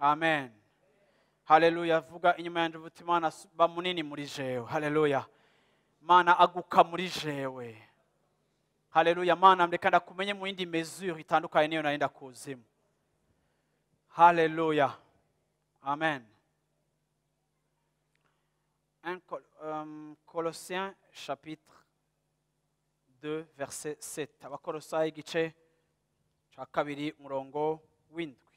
amen haleluya vuga inyuma yanjye uvuga imana ba munini muri jewe haleluya mana aguka muri jewe haleluya mana reka ndakumenye mu yindi mesure itandukanye niyo nari ndakuzimu haleluya amen Un Col- euh, Colossiens chapitre 2 verset 7 abakolosayi igice cya kabiri umurongo w'indwi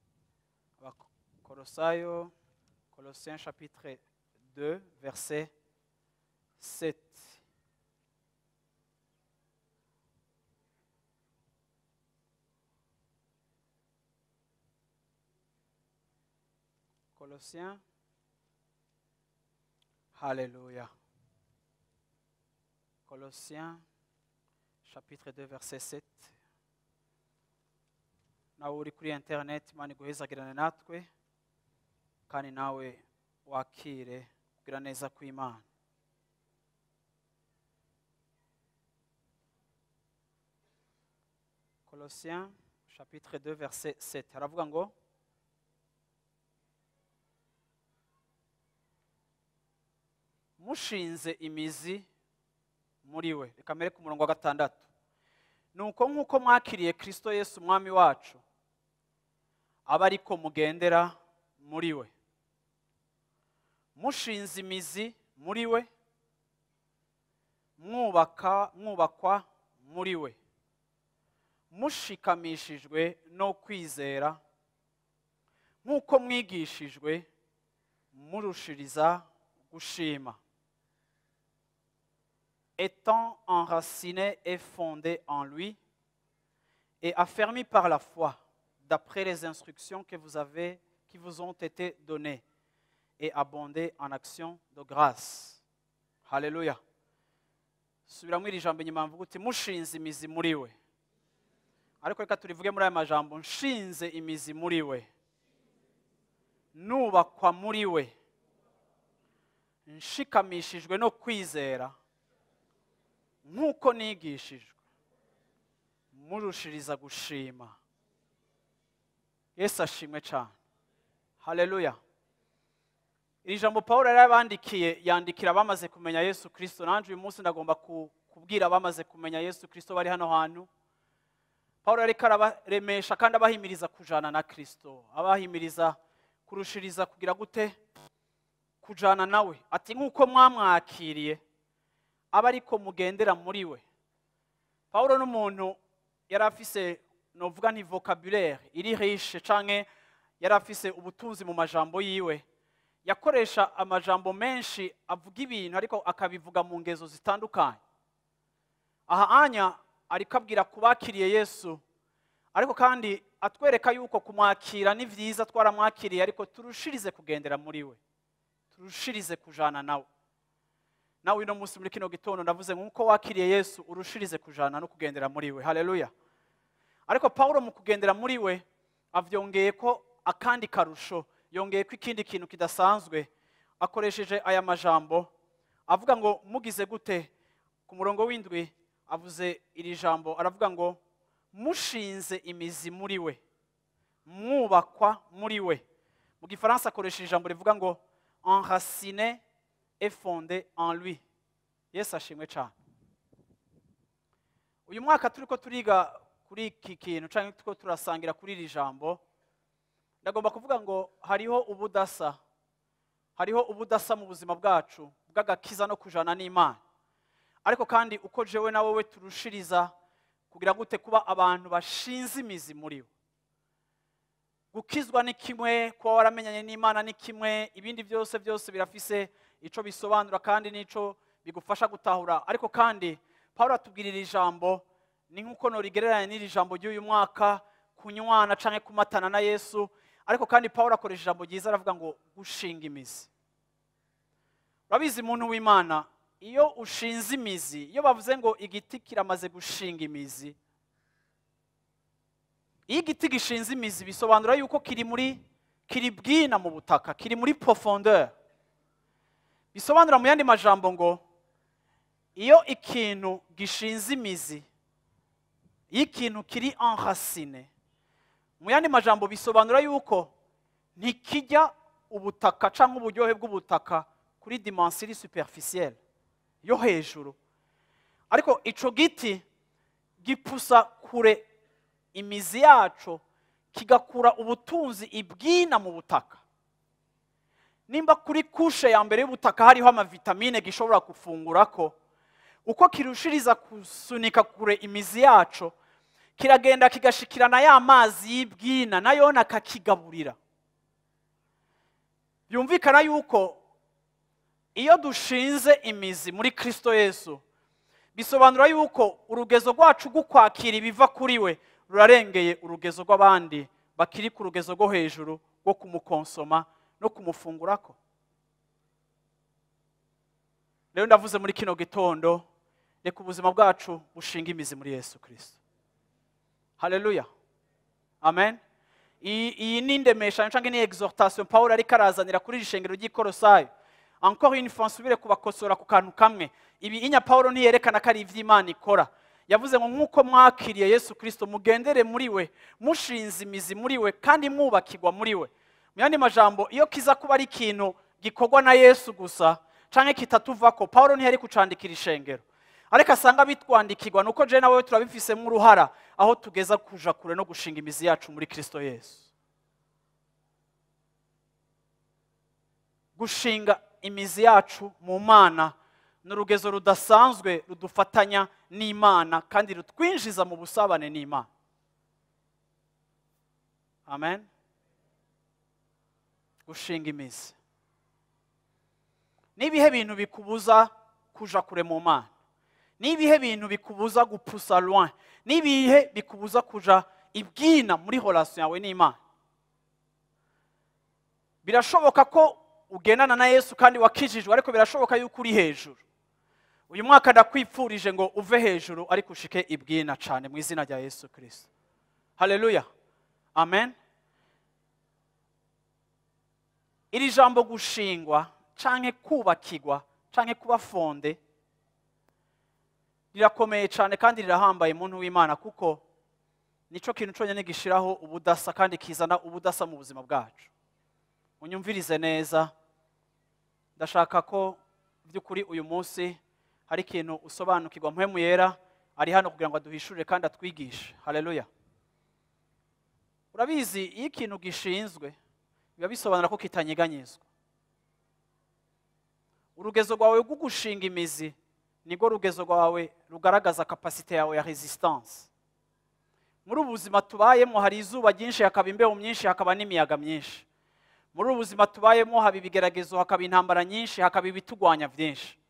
abakolosayo Colossiens chapitre 2 verset 7 Colossiens Alléluia. Colossiens chapitre 2 verset 7 nawe uri kuri interineti imana iguhezagirane natwe kandi nawe wakire kugira neza kw'imana Colossiens chapitre 2 verset 7 haravuga ngo mushinze imizi muri we reka mbere ku murongo wa gatandatu ni uko nk'uko mwakiriye kirisito yesu umwami wacu aba ariko mugendera muri we mushinze imizi muri we mwubaka mwubakwa muri we mushikamishijwe no kwizera nk'uko mwigishijwe murushiriza gushima étant enraciné et fondé en lui et affermi par la foi d'après les instructions que vous avez qui vous ont été données et abondé en actions de grâce haleluya subiramo iri jambo inyuma mvuga uti mushinze imizi muri we ariko reka turivuge muri aya majambo nshinze imizi muri we nubakwa muri we nshikamishijwe no kwizera nk'uko nigishijwe murushiriza gushima yesu ashimwe cyane haleluya iri jambo paul yari yabandikiye yandikira abamaze kumenya yesu kirisito nanjye uyu munsi ndagomba ku- kubwira abamaze kumenya yesu kirisito bari hano hantu paul ariko arabaremesha kandi abahimiriza kujana na kirisito abahimiriza kurushiriza kugira gute kujana nawe ati nk'uko mwamwakiriye aba ariko mugendera muri we paul n'umuntu yari afise novuga nti vocabulaire iri riche canke yari afise ubutunzi mu majambo yiwe yakoresha amajambo menshi avuga ibintu ariko akabivuga mu ngezo zitandukanye aha anya ariko abwira ku bakiriye yesu ariko kandi atwereka yuko kumwakira ni byiza twaramwakiriye ariko turushirize kugendera muri we turushirize kujana nawe nawe uno munsi muri kino gitondo ndavuze nk'uko wakiriye yesu urushirize kujana no kugendera muri we haleluya ariko pawulo mu kugendera muri we avyongeye ko akandi karusho yongeye ko ikindi kintu kidasanzwe akoresheje aya majambo avuga ngo mugize gute ku murongo w'indwi avuze iri jambo aravuga ngo mushinze imizi muri we mwubakwa muri we mu gifaransa akoresha ijambo rivuga ngo enraciné et fondé en lui yesu ashimwe cyane uyu mwaka turi ko turiga kuri iki kintu cyangwa turiko turasangira kuri iri jambo ndagomba kuvuga ngo hariho ubudasa hariho ubudasa mu buzima bwacu bw'agakiza no kujana n'imana ariko kandi uko jewe na wowe turushiriza kugira gute kuba abantu bashinze imizi muri we gukizwa ni kimwe kuba waramenyanye n'imana ni kimwe ibindi byose byose birafise icyo bisobanura kandi n'icyo bigufasha gutahura ariko kandi paul atubwirira ijambo ni nk'uko norigereranya n'iri jambo ry'uyu mwaka kunywana cyangwa kumatana na yesu ariko kandi paul akoresha ijambo ryiza aravuga ngo gushinga imizi urabizi muntu w'imana iyo ushinze imizi iyo bavuze ngo igiti kiramaze gushinga imizi iyo igiti gishinze imizi bisobanura yuko kiri muri kiri bwina mu butaka kiri muri profondeur bisobanura mu yandi majambo ngo iyo ikintu gishinze imizi iyo ikintu kiri enracine mu yandi majambo bisobanura yuko ntikijya ubutaka cyangwa uburyohe bw'ubutaka kuri dimansi iri superficielle yo hejuru ariko icyo giti gipusa kure imizi yacu kigakura ubutunzi ibwina mu butaka nimba kuri kushe ya mbere y'ubutaka hariho amavitamine gishobora gufungura ko uko kirushiriza gusunika kure imizi yacu kiragenda kigashikirana ya mazi y'ibwina nayo akakigaburira byumvikana yuko iyo dushinze imizi muri kirisito yesu bisobanura yuko urugezo rwacu rwo kwakira ibiva kuri we rurarengeye urugezo rw'abandi bakiri ku rugezo rwo hejuru rwo kumukonsoma no kumufungurako rero ndavuze muri kino gitondo reka ubuzima bwacu bushinga imizi muri yesu kirisito haleluya amen iyi ni indemeshanyo cyangwa ni exhortation paul ariko arazanira kuri iri shengero ry'ikorosayo encore une fois nsubire kubakosora ku kantu kamwe ibi inya paul ntiyerekana ko ari iby'imana ikora yavuze ngo nk'uko mwakiriye yesu kirisito mugendere muri we mushinze imizi muri we kandi mwubakirwa muri we mu yandi majambo iyo kiza kuba ari ikintu gikorwa na yesu gusa cyangwa kitatuva ko paul ntiyari kucandikira ishengero ariko asanga bitwandikirwa nuko je nawe turabifisemo uruhara aho tugeza kuja kure no gushinga imizi yacu muri kirisito yesu gushinga imizi yacu mu mana ni urugezo rudasanzwe rudufatanya n'imana kandi rutwinjiza mu busabane n'imana amen gushinga imizi ni ibihe bintu bikubuza kuja kure mu mana ni ibihe bintu bikubuza gupusa loin ni ibihe bikubuza kuja ibwina muri relation yawe n'imana birashoboka ko ugendana na yesu kandi wakijijwe ariko birashoboka yuko uri hejuru uyu mwaka ndakwipfurije ngo uve hejuru ariko ushike ibwina cyane mu izina rya yesu kirisito haleluya amen iri jambo gushingwa canke kubakirwa canke kuba fonde rirakomeye cyane kandi rirahambaye muntu w'imana kuko nicyo kintu cyonyine gishiraho ubudasa kandi kizana ubudasa mu buzima bwacu unyumvirize neza ndashaka ko by'ukuri uyu munsi hari ikintu usobanukirwa mpemu yera ari hano kugira ngo aduhishurire kandi atwigishe haleluya urabizi iyo ikintu gishinzwe biba bisobanura ko kitanyeganyezwa urugezo rwawe rwo gushinga imizi nibwo rugezo rwawe rugaragaza kapasite yawe ya resistance muri ubu buzima tubayemo hari izuba ryinshi hakaba imbeho myinshi hakaba n'imiyaga myinshi muri ubu buzima tubayemo haba ibigeragezo hakaba intambara nyinshi hakaba ibitugwanya byinshi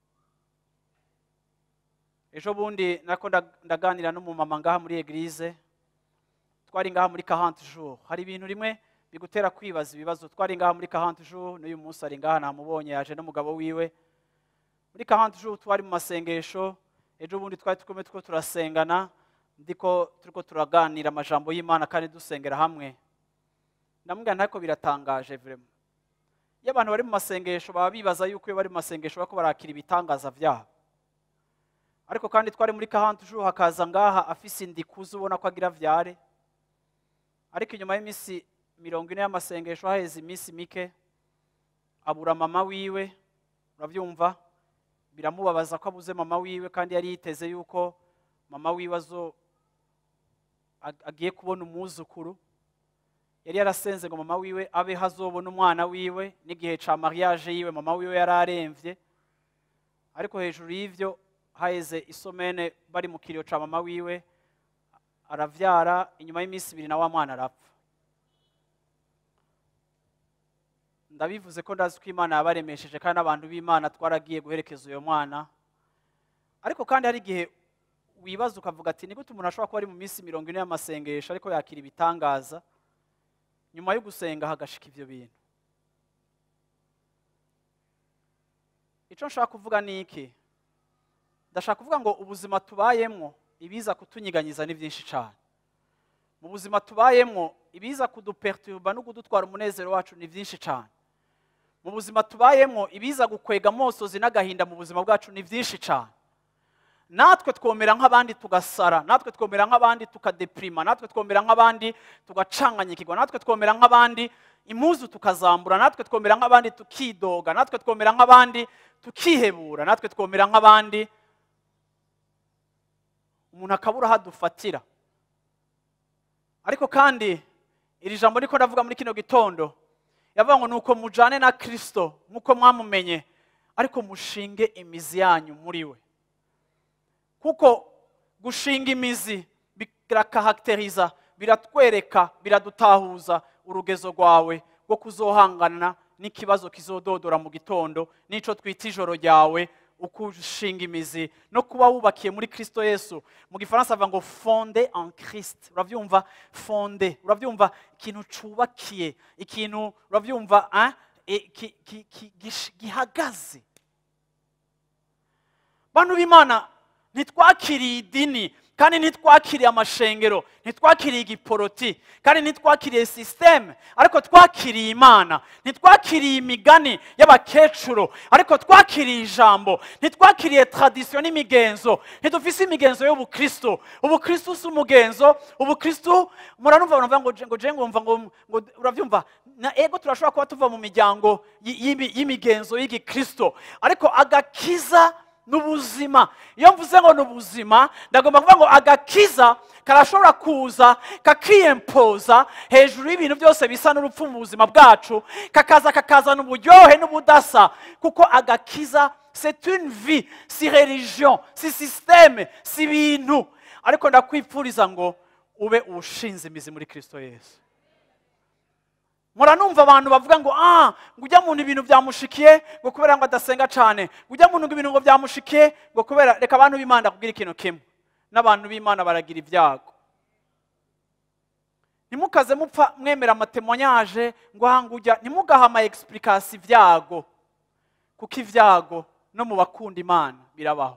ejo bundi nako ndaganira n'umumama ngaha muri egirize twari ngaha muri kahante jour hari ibintu rimwe bigutera kwibaza ibibazo twari ngaha muri kahante jour n'uyu munsi ari ngaha namubonye yaje n'umugabo wiwe muri kahante jour twari mu masengesho ejo bundi twari tukomeye two turasengana ndiko turiko turaganira amajambo y'imana kandi dusengera hamwe ndamubwira ntako biratangaje vrema iyo abantu bari mu masengesho baba bibaza yuko iyo bari mu masengesho bako barakira ibitangaza byabo ariko kandi twari muri kahante jour hakaza ngaha afise indikuzi ubona ko agira vyare ariko inyuma y'iminsi mirongo ine y'amasengesho haheze iminsi mike abura mama wiwe urabyumva biramubabaza ko abuze mama wiwe kandi yari yiteze yuko mama wiwe azo agiye kubona umwuzukuru yari yarasenze ngo mama wiwe abe hazobona umwana wiwe n'igihe cya mariage yiwe mama wiwe yari aremvye ariko hejuru y'ivyo haheze isomene bari mu kiriyo cya mama wiwe aravyara inyuma y'iminsi ibiri na wa mwana arapfa ndabivuze ko ndazi ko imana yabaremesheje kandi abantu b'imana twaragiye guherekeza uyo mwana ariko kandi hari igihe wibaza ukavuga ati ni gute umuntu ashobora kuba ari mu minsi mirongo ine y'amasengesho ariko yakira ibitangaza nyuma yo gusenga hagashika ivyo bintu icyo nshaka kuvuga ni iki ndashaka kuvuga ngo ubuzima tubayemwo ibiza kutunyiganyiza ni byinshi cyane mu buzima tubayemwo ibiza kuduperturba no kudutwara umunezero wacu ni byinshi cyane mu buzima tubayemwo ibiza gukwega amosozi n'agahinda mu buzima bwacu ni byinshi cyane natwe twomera nk'abandi tugasara natwe twomera nk'abandi tukadeprima natwe twomera nk'abandi tugacanganyikirwa natwe twomera nk'abandi impuzu tukazambura natwe twomera nk'abandi tukidoga natwe twomera nk'abandi tukihebura natwe twomera nk'abandi umuntu akabura aho adufatira ariko kandi iri jambo niko ndavuga muri kino gitondo yavuga ngo nuko mujane na kirisito nk'uko mwamumenye ariko mushinge imizi yanyu muri we kuko gushinga imizi birakahateriza biratwereka biradutahuza urugezo rwawe rwo kuzohangana n'ikibazo kizododora mu gitondo n'icyo twita ijoro ryawe uko ushinga imizi no kuba wubakiye muri kirisito yesu mu gifaransa bavuga ngo fonde en kirisite urabyumva fonde urabyumva ikintu cyubakiye ikintu urabyumva ah, eh, ki- ki- ki- gish- gihagaze bantu b'imana ntitwakiriye idini kandi ntitwakiriye amashengero ntitwakiriye igiporoti kandi ntitwakiriye sisiteme ariko twakiriye imana ntitwakiriye imigani y'abakecuru ariko twakiriye ijambo ntitwakiriye tradisiyo n'imigenzo ntidufise imigenzo y'ubukristo ubukristo si umugenzo ubukristo muranumva baravuga ngo je- ngo je ngumva ngo ngo urabyumva na ego turashobora kuba tuva mu miryango y- y'imi- y'imigenzo y'igikristo ariko agakiza n'ubuzima iyo mvuze ngo ni ubuzima ndagomba kuvuga ngo agakiza karashobora kuza kakiyempoza hejuru y'ibintu byose bisa n'urupfu mu buzima bwacu kakaza kakazana uburyohe n'ubudasa kuko agakiza c'est une vie si religion si systeme si ibintu ariko ndakwipfuriza ngo ube ushinze imizi muri kirisito yesu muranumva abantu bavuga ngo ah ngo ujya muntu ibintu byamushikiye ngo kubera ngo adasenga cyane ngo ujya muntu ngo ibintu ngo byamushikiye ngo kubera reka abantu b'imana kubwira ikintu kimwe n'abantu b'imana baragira ibyago ntimukaze mupfa mwemera amatemonyaje ngo aha ngo ujya ntimugahe ama egisipurikasi ibyago kuko ibyago no mu bakunda imana birabaho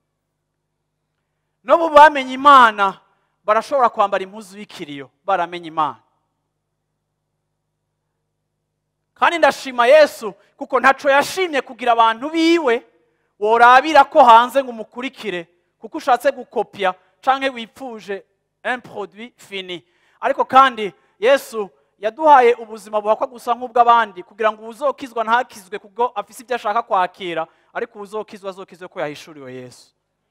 no mu bamenye imana barashobora kwambara impuzu y'ikiriyo baramenye imana kandi ndashima yesu kuko ntaco yashimye kugira abantu biwe worabira ko hanze ngo umukurikire kuko ushatse gukopya canke wipfuje un produit fini ariko kandi yesu yaduhaye ubuzima buhakwa gusa nk'ubw'abandi kugira ngo uwuzokizwa ntakizwe kubwo afise ibyo ashaka kwakira ariko uwuzokizwa azokizwe ko yahishuriwe yesu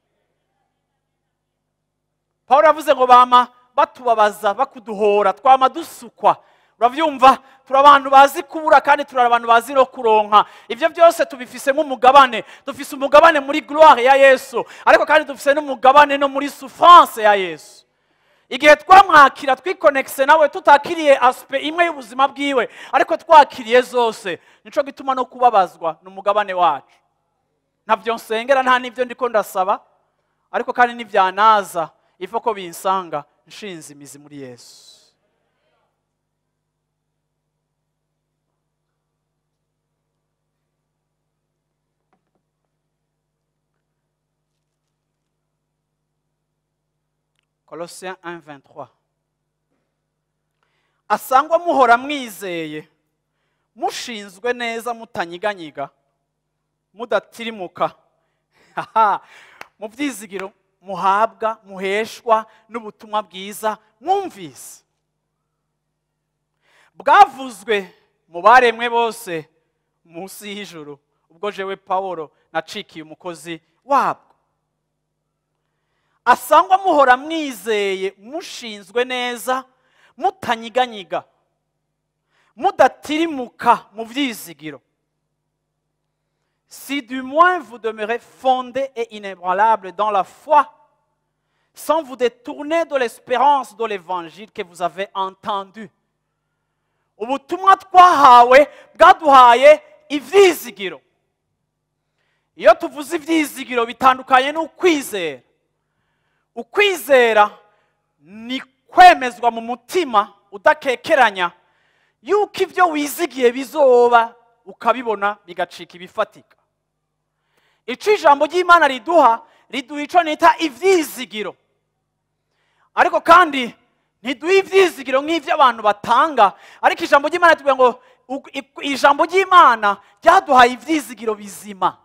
pawulo yavuze ngo bama batubabaza bakuduhora twama dusukwa urabyumva turi abantu bazi kubura kandi turi abantu bazi no kuronka ibyo byose tubifise nk'umugabane dufise umugabane muri gloire ya yesu ariko kandi dufise n'umugabane no muri souffrance ya yesu igihe twamwakira twikonekise nawe tutakiriye asipe imwe y'ubuzima bwiwe ariko twakiriye zose nico gituma no kubabazwa ni umugabane wacu ntabyo nsengera nta n'ibyo ndiko ndasaba ariko kandi n'ibyanaza ifa ko binsanga nshinze imizi muri yesu Colossiens 1, 23. asangwa muhora mwizeye mushinzwe neza mutanyiganyiga mudatirimuka Haha, mu byizigiro muhabwa muheshwa n'ubutumwa bwiza mwumvise bwavuzwe mu baremwe bose munsi y'ijuru ubwo jewe pawulo nacikiye umukozi wabwo asangwa muhora mwizeye mushinzwe neza mutanyiganyiga mudatirimuka mu byizigiro si du moins vous demeurez fondé et inébranlable dans la foi sans vous détourner de l'espérance de l'évangile que vous avez entendu ubutumwa twahawe bwaduhaye ibyizigiro iyo tuvuze ibyizigiro bitandukanye n'ukwizera ukwizera ni kwemezwa mu mutima udakekeranya yuko ibyo wizigiye bizoba ukabibona bigacika ibifatika icyo ijambo ry'imana riduha riduha icyo nita ibyizigiro ariko kandi ntiduha ibyizigiro nk'ibyo abantu batanga ariko ijambo ry'imana tuvuga ngo u- i- ijambo ry'imana ryaduhaye ibyizigiro bizima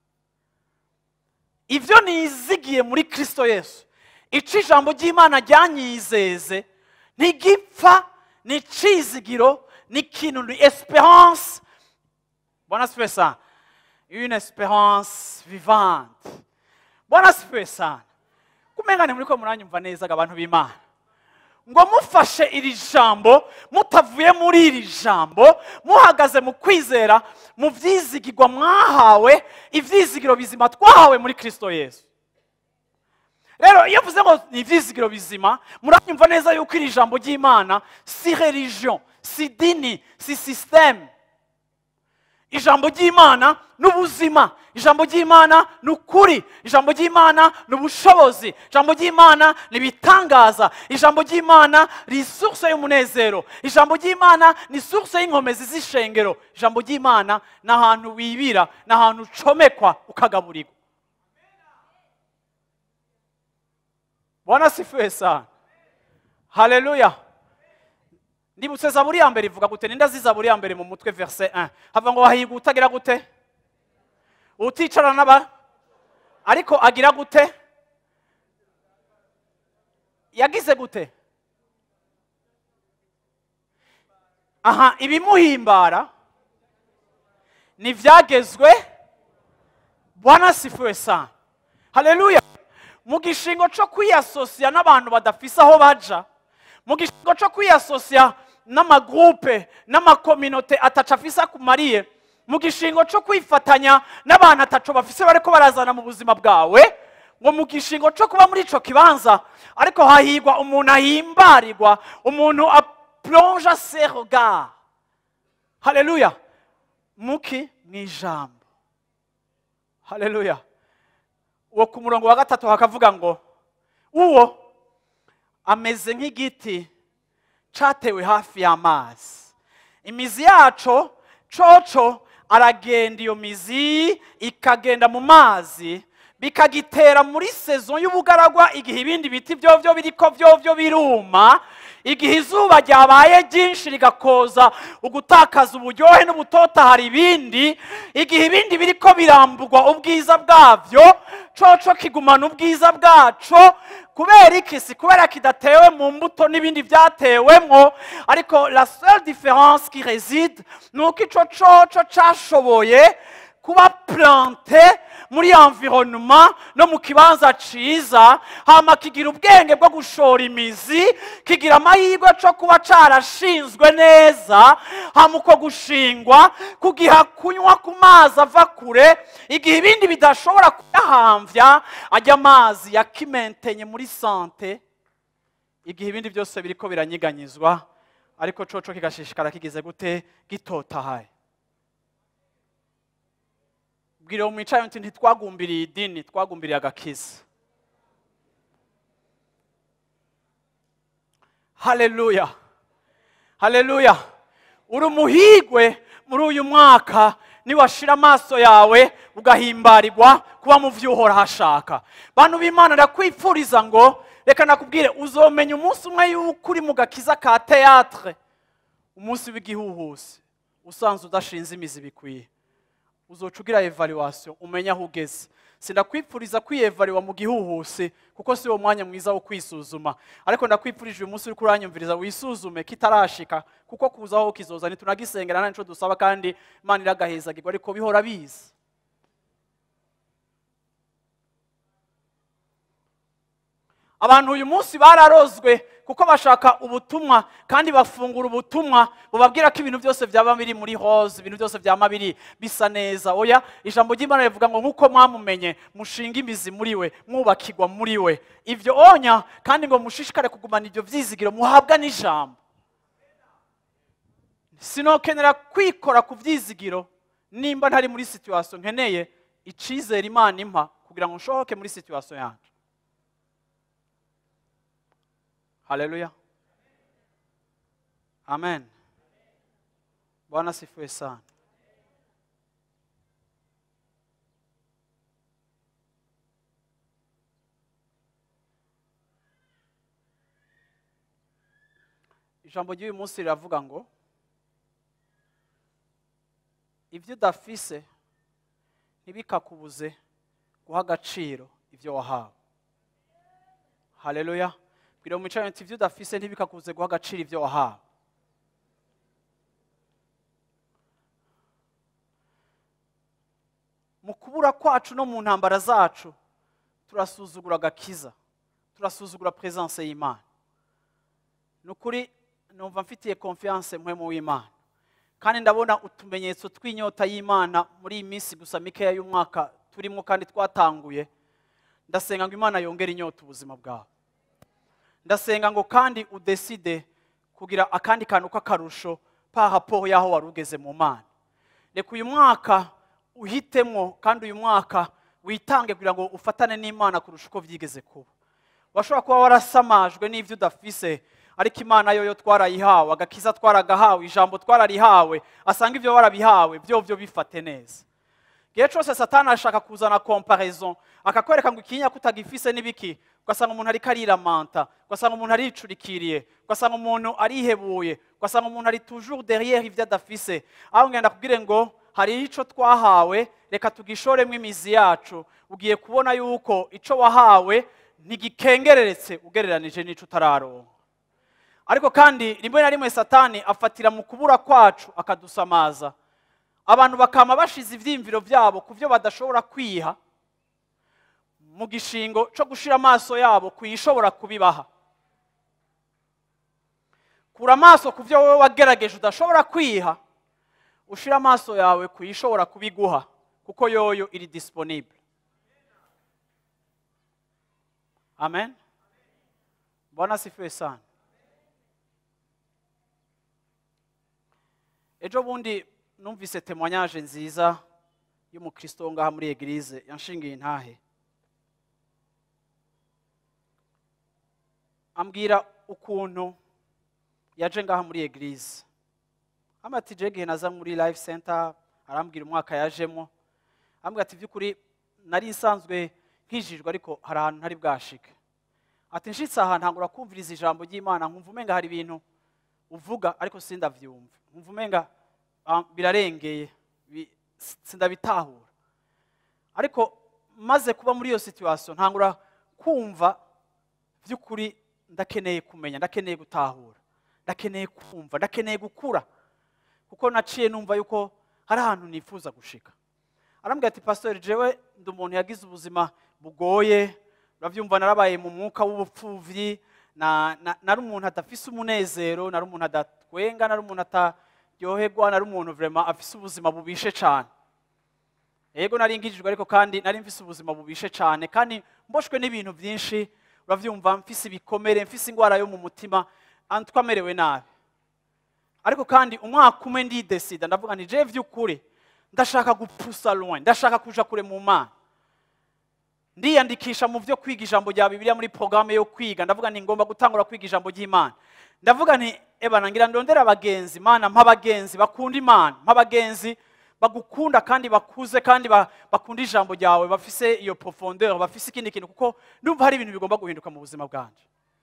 ibyo nizigiye muri kirisito yesu icyo ijambo ry'imana ryanyizeze ntigipfa ni icizigiro ni ikintu ni esperance bwana asifiwe sana une esperance vivante bwana asifiwe sana kumengane muri ko muranyumva neza abantu b'imana ngo mufashe iri jambo mutavuye muri iri jambo muhagaze mu kwizera mu byizigirwa mwahawe ibyizigiro bizima twahawe muri kirisito yesu rero iyo mvuze ngo ni ibyizigiro bizima muranyumva neza yuko iri jambo ry'imana si religion si dini si sisiteme ijambo ry'imana ni ubuzima ijambo ry'imana ni ukuri ijambo ry'imana ni ubushobozi ijambo ry'imana ni ibitangaza ijambo ry'imana ni isuruse y'umunezero ijambo ry'imana ni isuruse y'inkomezi z'ishengero ijambo ry'imana ni ahantu wibira ni ahantu ucomekwa ukagaburirwa bwana sifuye sana haleluya ndibutse zaburi ya mbere ivuga gute ninde azi zaburi ya mbere mu mutwe verse 1 hava ngo wahiga utagira gute uticara n'aba ariko agira gute yagize gute aha ibimuhimbara ni ibyagezwe bwana sifuwe sana haleluya mu gishingo cyo kwiyasosiya n'abantu badafise aho baja mu gishingo cyo kwiyasosiya n'amagurupe n'amakominote atacu afise akumariye mu gishingo cyo kwifatanya n'abantu atacu bafise bariko barazana mu buzima bwawe ngo mu gishingo cyo kuba muri ico kibanza ariko hahigwa umuntu ahimbarirwa umuntu aplonge se regard haleluya muki mu ijambo haleluya uwo ku murongo wa gatatu hakavuga ngo uwo ameze nk'igiti cyatewe hafi y'amazi imizi yaco coco aragenda iyo mizi ikagenda mu mazi bikagitera muri sezo y'ubugaragwa igihe ibindi biti byovyo biriko vyovyo biruma igihe izuba ryabaye ryinshi rigakoza ugutakaza uburyohe n'ubutotahara ibindi igihe ibindi biriko biramburwa ubwiza bwavyo coco kigumana ubwiza bwaco kubera iki si kubera kidatewe mu mbuto n'ibindi byatewemwo ariko la seule différence qui réside ni uko ico coco cashoboye kuba plante muri environnement no mu kibanza ciza hama kigira ubwenge bwo gushora imizi kigira amahirwe co kuba carashinzwe neza hama uko gushingwa kugiha kunywa ku mazi ava kure igihe ibindi bidashobora kuyahamvya ajya amazi yakimentenye muri sante igihe ibindi byose biriko biranyiganyizwa ariko coco kigashishikara kigize gute gitotahaye bwira uwo mwicaye uti ntitwagumbiriye idini twagumbiriye agakiza haleluya haleluya uri umuhigwe muri uyu mwaka niwashira amaso yawe ugahimbarirwa kuba mu byo uhora hashaka bantu b'imana ndakwifuriza ngo reka nakubwire uzomenya umunsi umwe yuko uri mu gakiza ka teatre umunsi w'igihuhusi usanze udashinze imizi bikwiye uzoca ugira evaluation umenye aho ugeze sindakwipfuriza kwiyevariwa mu gihuhusi kuko si wo mwanya mwiza wo kwisuzuma ariko ndakwipfurije uyu munsi uri kuranyumviriza wisuzume kitarashika kuko kuzaho kizoza ntitunagisengera nta nico dusaba kandi imana iragahezagirwa ariko bihora biza abantu uyu munsi bararozwe kuko bashaka ubutumwa kandi bafungura ubutumwa bubabwira ko ibintu byose byaba biri muri hose ibintu byose byaba biri bisa neza oya ijambo ry'imana rivuga ngo nk'uko mwamumenye mushinga imizi muri we mwubakirwa muri we ibyo onya kandi ngo mushishikare kugumana ibyo byizigiro muhabwa n'ijambo sinokenera kwikora ku byizigiro nimba ntari muri situwasiyo nkeneye icizere imana impa kugira ngo nshohoke muri situwasiyo yanjye haleluya amen bwana sifiwe sana ijambo ry'uyu munsi riravuga ngo ibyo udafise ntibikakubuze guha agaciro ibyo wahawe haleluya bwira mu mico ibyo udafise ntibikakubuze guha agaciro ibyo wahawe mu kubura kwacu no mu ntambara zacu turasuzugura agakiza turasuzugura presence y'imana ni ukuri numva mfitiye confiance mwe mu w'imana kandi ndabona utumenyetso tw'inyota y'imana muri iyi minsi gusa mikeya y'umwaka turimo kandi twatanguye ndasenga ngo imana yongere inyota ubuzima bwawe ndasenga ngo kandi udeside kugira akandi kantu k'akarusho pa raporo y'aho wari ugeze mu mana reka uyu mwaka uhitemo kandi uyu mwaka witange kugira ngo ufatane n'imana kurusha uko byigeze kuba washobora kuba warasamajwe n'ibyo udafise ariko imana yo yo twarayihawe agakiza twaragahawe ijambo twararihawe asanga ibyo warabihawe byo byo bifate neza igihe cyose satani ashaka kuzana comparaison akakwereka ngo ikinya kutagifise n'ibiki ugasanga umuntu ariko ariramanta ugasanga umuntu aricurikiriye ugasanga umuntu arihebuye ugasanga umuntu ari toujours derrière ibyo adafise aho ngenda kubwire ngo hari icyo twahawe reka tugishoremo imizi yacu ugiye kubona yuko icyo wahawe ntigikengereretse ugereranije n'icyo utararonka ariko kandi rimwe na rimwe satani afatira mu kubura kwacu akadusamaza abantu bakama bashize ibyiyumviro byabo ku byo badashobora kwiha mu gishingo cyo gushyira amaso yabo ku ishobora kubibaha kura amaso ku byo wowe wagerageje udashobora kwiha ushyira amaso yawe ku ishobora kubiguha kuko yoyo iri disponible amen bwana asifiwe sana ejo bundi numvise temoignage nziza y'umukristo wo ngaha muri eglise yanshingiye intahe ambwira ukuntu yaje ngaha muri eglise ati je gihe naza muri life center arambwira umwaka yajemo ambwira ati by'ukuri nari nsanzwe nkijijwe ariko hari ahantu ntari bwashike ati nshitse aha ntangura kumviriza ijambo ry'imana nkumva umenga hari ibintu uvuga ariko sindavyumva nkumva umenga ah, birarengeye bi- sindabitahura ariko maze kuba muri iyo situation ntangura kumva by'ukuri ndakeneye kumenya ndakeneye gutahura ndakeneye kumva ndakeneye gukura kuko naciye numva yuko hari ahantu nifuza gushika arambwira ati pastori jewe ndi umuntu yagize ubuzima bugoye urabyumva narabaye mu mwuka w'ubupfuvyi na- na- nari umuntu adafise umunezero nari umuntu adatwenga nari umuntu ataryoherwa nari umuntu vrema afise ubuzima bubishe cyane yego nari ngijijwe ariko kandi nari mfise ubuzima bubishe cyane kandi mboshwe n'ibintu byinshi urabyumva mfise ibikomere mfise indwara yo mu mutima ah, twamerewe nabi ariko kandi umwaka umwe ndidesida ndavuga nti je vy'ukuri ndashaka gupusa loin ndashaka kuja kure mu mana ndiyandikisha mu byo kwiga ijambo rya bibiliya muri porogaramu yo kwiga ndavuga nti ngomba gutangura kwiga ijambo ry'imana ndavuga nti eba nangira ndondera abagenzi mana mpa abagenzi bakunda imana mpa abagenzi bagukunda kandi bakuze kandi ba- bakunda ijambo ryawe bafise iyo profondeur bafise ikindi kintu kuko ndumva hari ibintu bigomba guhinduka mu buzima bwanje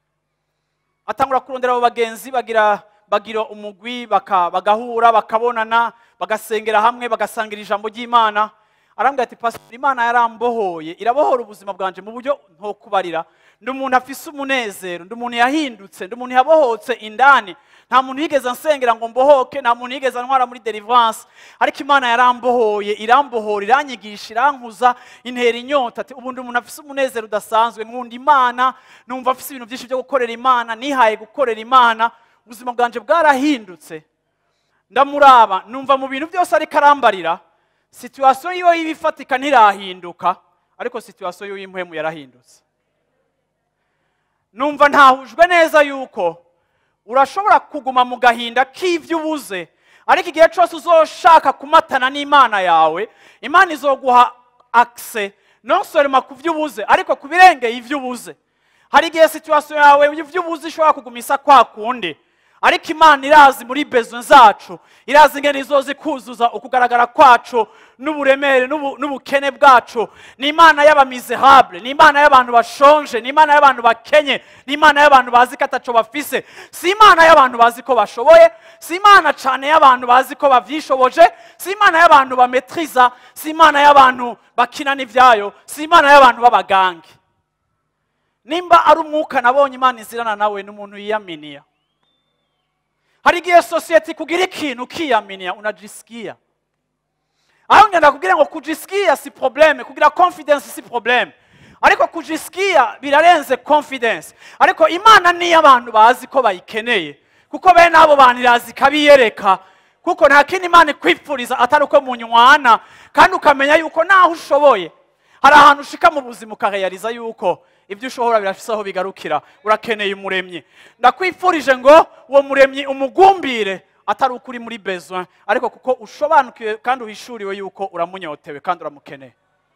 atangura kurondera abo bagenzi bagira bagira umugwi baka- bagahura bakabonana bagasengera hamwe bagasangira ijambo ry'imana arambwira ati pastor imana yarambohoye irabohora ubuzima bwanje mu buryo ntokubarira ndi umuntu afise umunezero ndi umuntu yahindutse ndi umuntu yabohotse indani nta muntu yigeze ansengera ngo mbohoke nta muntu yigeze antwara muri deliverance ariko imana yarambohoye irambohora iranyigisha irankuza intera inyota ati ubu ndi umuntu afise umunezero udasanzwe nkunda imana numva afise ibintu byinshi byo gukorera imana nihaye gukorera imana ubuzima bwanje bwarahindutse ndamuraba numva mu bintu byose ariko arambarira situwasiyo yiwe y'ibifatika ntirahinduka ariko situwasiyo yiwe y'impwemu yarahindutse numva ntahujwe neza yuko urashobora kuguma mu gahinda k'ibyo ubuze ariko igihe cyose uzoshaka kumatana n'imana yawe imana izoguha akise nonsorema ku byo ubuze ariko ku birengeye ibyo ubuze hari igihe situwasiyo yawe ibyo ubuze ishobora kugumisa kwa kundi ariko imana irazi muri bezo zacu irazi ingene izoza ikuzuza ukugaragara kwacu n'uburemere n'ubu- n'ubukene bwacu ni imana y'abamizerable ni imana y'abantu bashonje ni imana y'abantu bakenye ni imana y'abantu bazi ko ataco bafise si imana y'abantu bazi ko bashoboye si imana cane y'abantu bazi ko bavyishoboje si imana y'abantu bametriza si imana y'abantu bakina n'ivyayo si imana y'abantu b'abagangi nimba ari umwuka nabonye imana izirana nawe n'umuntu yiyaminiya hari igihe sosiyete ikugira ikintu ukiyaminiya unajisikia aho ngenda kubwira ngo kujisikia si probleme kugira confidence si probleme ariko kujisikia birarenze confidence ariko imana niyo abantu bazi ko bayikeneye kuko bene abo bantu irazi ikabiyereka kuko nta kindi imana ikwipfuriza atari uko munywana kandi ukamenya yuko naho ushoboye hari ahantu ushika mu buzima ukahayariza yuko ibyo ushobora birafise aho bigarukira urakeneye umuremyi ndakwifurije ngo uwo muremyi umugumbire atari uko uri muri besoin ariko kuko ushobanukiwe kandi uhishuriwe yuko uramunyotewe kandi uramukeneye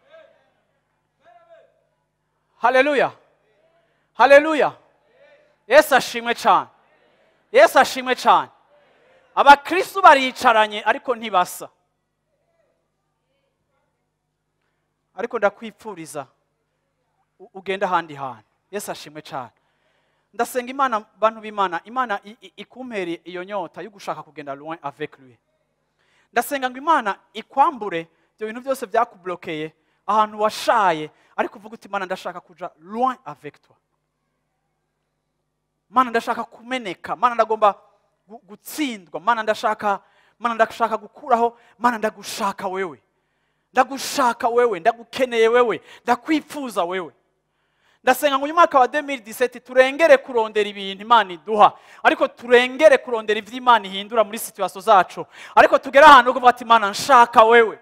haleluya haleluya yesu ashimwe cyane yesu ashimwe cyane abakristu baricaranye ariko ntibasa ariko ndakwipfuriza u- ugende ahandi hantu yesu ashimwe cyane ndasenga imana bantu b'imana imana i- i- ikumpere iyo nyota yo gushaka kugenda loin avec lui ndasenga ngo imana ikwambure ibyo bintu byose byakublokeye ahantu washaye ariko uvuga uti imana ndashaka kuja loin avec toi mana ndashaka kumeneka mana ndagomba gu- gutsindwa mana ndashaka mana ndashaka gukuraho mana ndagushaka wewe ndagushaka wewe ndagukeneye wewe ndakwifuza wewe ndasenga ngo uyu mwaka wa 2017 turengere kurondera ibintu imana iduha ariko turengere kurondera ibyo imana ihindura muri situasiyo zacu ariko tugere ahantu ho kuvuga ati imana nshaka wewe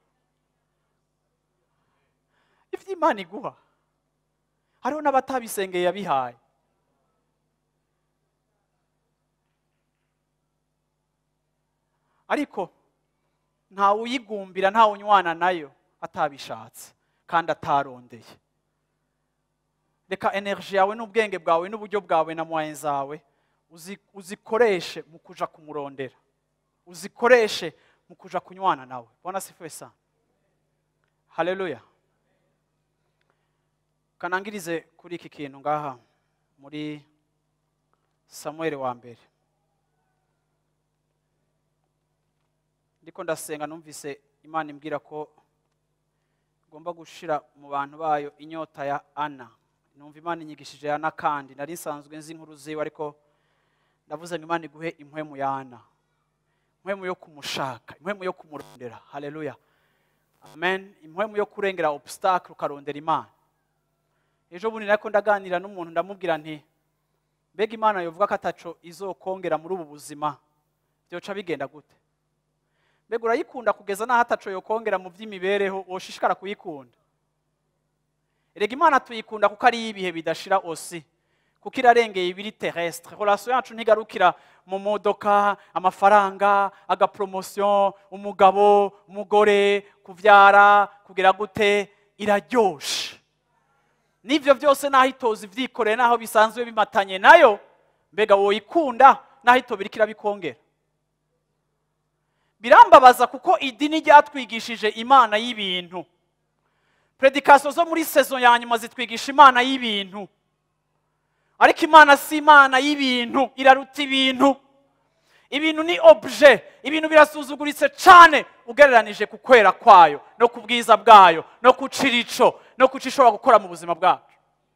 ibyo imana iguha hariho n'abatabisengeye yabihaye ariko ntawe uyigumbira ntawe unywana nayo atabishatse kandi atarondeye reka energy yawe n'ubwenge bwawe n'uburyo bwawe na moyen zawe uzi- uzikoreshe mu kuja kumurondera uzikoreshe mu kuja kunywana nawe bwana sifuwe sana haleluya kanangirize kuri iki kintu ngaha muri samuel wa mbere ndiko ndasenga numvise imana imbwira ko igomba gushira mu bantu bayo inyota ya ana numva imana inyigishije ana kandi nari nsanzwe nzi inkuru ziwe ariko ndavuze ngo imana iguhe impwemu ya ana impwemu yo kumushaka impwemu yo kumurondera haleluya amen impwemu yo kurengera obstacle ukarondera imana ejo bundi nariko ndaganira n'umuntu ndamubwira nti mbega imana yovuga ko ataco izokongera muri ubu buzima byoca bigenda gute mbega urayikunda kugeza n'aho ataco yokongera mu by'imibereho woshishikara kuyikunda erega imana tuyikunda kuko ari ibihe bidashira osi kuko irarengeye ibiri terrestre relation yacu ntigarukira mu modoka amafaranga agapromotion umugabo umugore kuvyara kugira gute iraryoshe n'ivyo byose naho itozi vyikoreye naho bisanzwe bimatanye nayo mbega woyikunda naho itobira ikirabikongera birambabaza kuko idini ryatwigishije imana y'ibintu predikasiyo zo muri sezo ya nyuma zitwigisha imana y'ibintu ariko imana si imana y'ibintu iraruta ibintu ibintu ni obje ibintu birasuzuguritse cyane ugereranije ku kwera kwayo no ku bwiza bwayo no ku cirico no ku cyo ishobora gukora mu buzima bwacu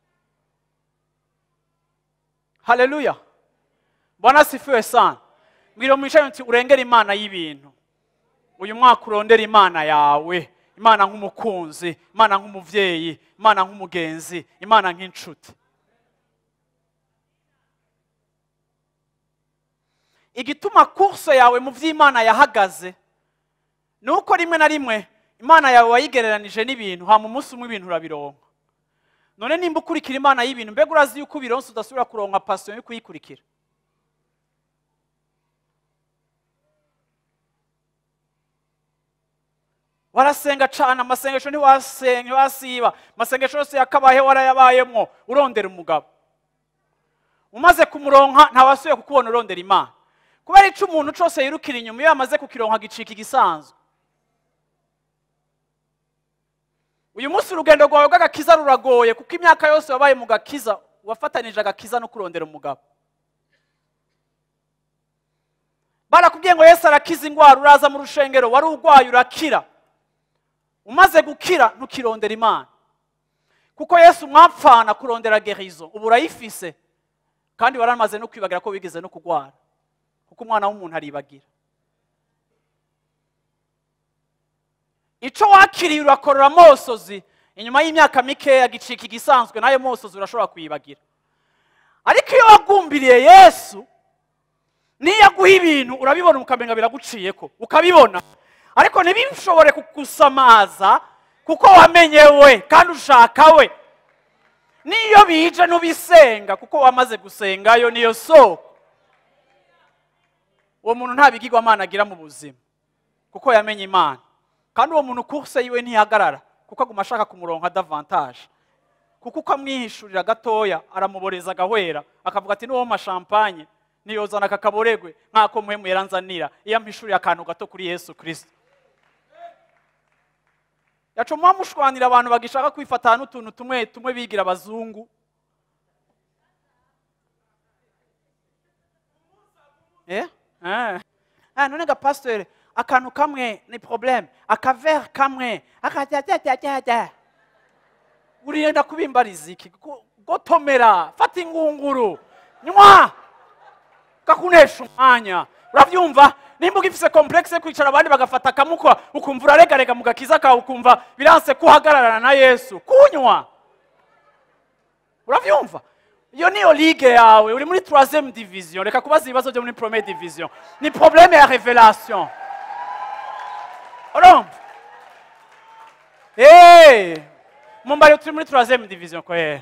haleluya bwana sifiwe sana mbwira mwicaye nti urengera imana y'ibintu uyu mwaka urondera imana yawe imana nk'umukunzi imana nk'umubyeyi imana nk'umugenzi imana nk'inshuti igituma kurso yawe mu by'imana yahagaze ni uko rimwe na rimwe imana yawe wayigereranije n'ibintu hama umunsi umwe ibintu urabironka none nimba ukurikira imana y'ibintu mbega urazi yuko ubironse udasubira kuronka pasiyo yo kuyikurikira warasenga cyane amasengesho ntiwasenga ntiwasiba amasengesho yose yakabaye warayabayemwo urondera umugabo umaze kumuronka ntawasubiye kukubona urondera imana kubera icyo umuntu cyose yirukira inyuma iyo yamaze kukironka gicika igisanzwe uyu munsi urugendo rwawe rw'agakiza ruragoye kuko imyaka yose wabaye mu gakiza wafatanije agakiza no kurondera umugabo barakubwiye ngo yesu arakiza indwara uraza mu rushengero wari urwaye urakira umaze gukira ntukirondera imana kuko yesu mwapfana kurondera gerizo ubu urayifise kandi waramaze no kwibagira ko wigeze no kurwara kuko umwana w'umuntu aribagira icyo wakiriye urakorora amosozi inyuma y'imyaka mikeya gicika igisanzwe n'ayo mosozi urashobora kuyibagira ariko iyo wagumbiriye yesu niyo aguha ibintu urabibona ukamenya biraguciye ko ukabibona ariko ntibishobore kugusamaza kuko wamenye we kandi ushaka we niyo bije n'ubisenga kuko wamaze gusengayo niyo soko uwo muntu nta bigirwamana agira mu buzima kuko yamenye imana kandi uwo muntu kurse yiwe ntihagarara kuko aguma ashaka kumuronka adavantaje kuko uko amwihishurira gatoya aramuboreza agahwera akavuga ati n'uwo mashampanye niyozana aka kaboregwe nk'ako muhemu yaranzanira iyo ampishuriye akantu gato kuri yesu kirisito yacuma mushwanira abantu bagishaka kwifata n'utuntu tumwe tumwe bigira abazungu Eh? Ah. Ah, none ga pasteur akantu kamwe ni problème akavere kamwe akajyajyajyajya uriyenda kubimbariza iki Go- gotomera fata ingunguru nywa kakunesha umwanya urabyumva nimba ugifise complexe yo kwicara abandi bagafata akamukwa ukumva uraregarega mu gakiza kawe ukumva biranse kuhagararana na yesu kunywa urabyumva iyo niyo ligue yawe uri muri troisième division reka kubaza ibibazo byo muri première division ni problème ya révélation urumva Eh, mumbari turi muri troisième division kwera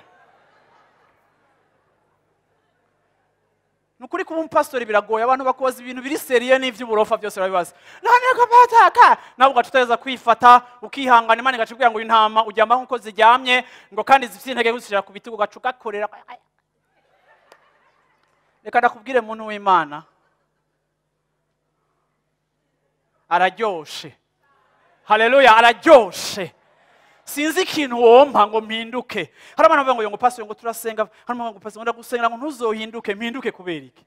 ni ukuri kuba umupasitori biragoye abantu bakubaza ibintu biri seriye n'iby'uburofa byose barabibaza none ko pataka nawe ugaca uteza kwifata ukihangana imana igaca ikubwira ngo intama uryama nk'uko ziryamye ngo kandi zifite intege gushyira ku bitugu ugaca ugakorera reka ndakubwire muntu w'imana araryoshe haleluya araryoshe sinzi ikintu wompa ngo mpinduke hari abantu bavuga ngo ngo pastor ngo turasenga hari abantu ngo pastor ngo ndagusenga ngo ntuzohinduke mpinduke kubera iki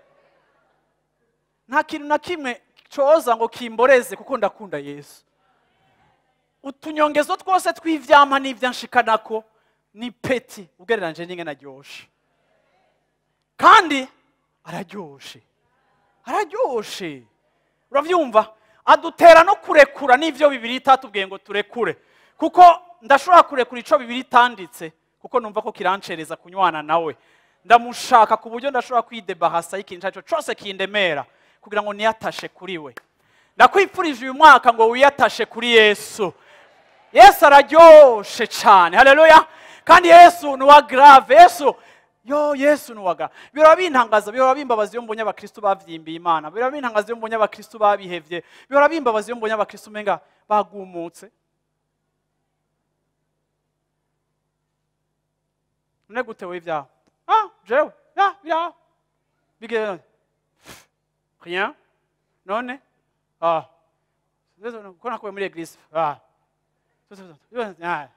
nta kintu na kimwe coza ngo kimboreze kuko ndakunda yesu utunyongezo twose tw'ivyampa n'ivyanshikanako ni peti ugereranyije n'ingene aryoshe kandi araryoshe araryoshe uravyumva adutera no kurekura n'ivyo bibiri itatubwiye ngo turekure kuko ndashobora kurekura ico bibiri itanditse kuko numva ko kirancereza kunywana nawe ndamushaka ku buryo ndashobora kwidebahasa y'ikintu icyo cose kindemera kugira ngo niyatashe kuri we ndakwipfurije uyu mwaka ngo wiyatashe kuri yesu yesu araryoshe cyane haleluya kandi yesu ni uwa grave yesu yo yesu ni uwa grave bihora bintangaza bihora bimbabaza iyo mbonye abakristu bavyimbiye imana bihora bintangaza iyo mbonye abakristu babihevye bihora bimbabaza iyo mbonye abakristu umenga bagumutse none gute we ibyawe ah jewe ya biraho bigenda rien none ah ko nakuwe muri eglise ah Ah.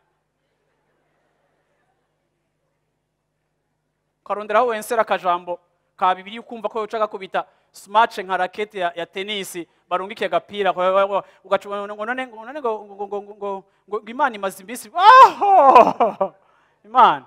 ukaronderaho wensera akajambo ka bibiri ukumva ko uca gakubita smace nka rakete ya, ya tenisi barungikiye agapira ugaca ngo none ngo none ngo ngo ngo ngo ngo ngo imana imaze imbisi aho imana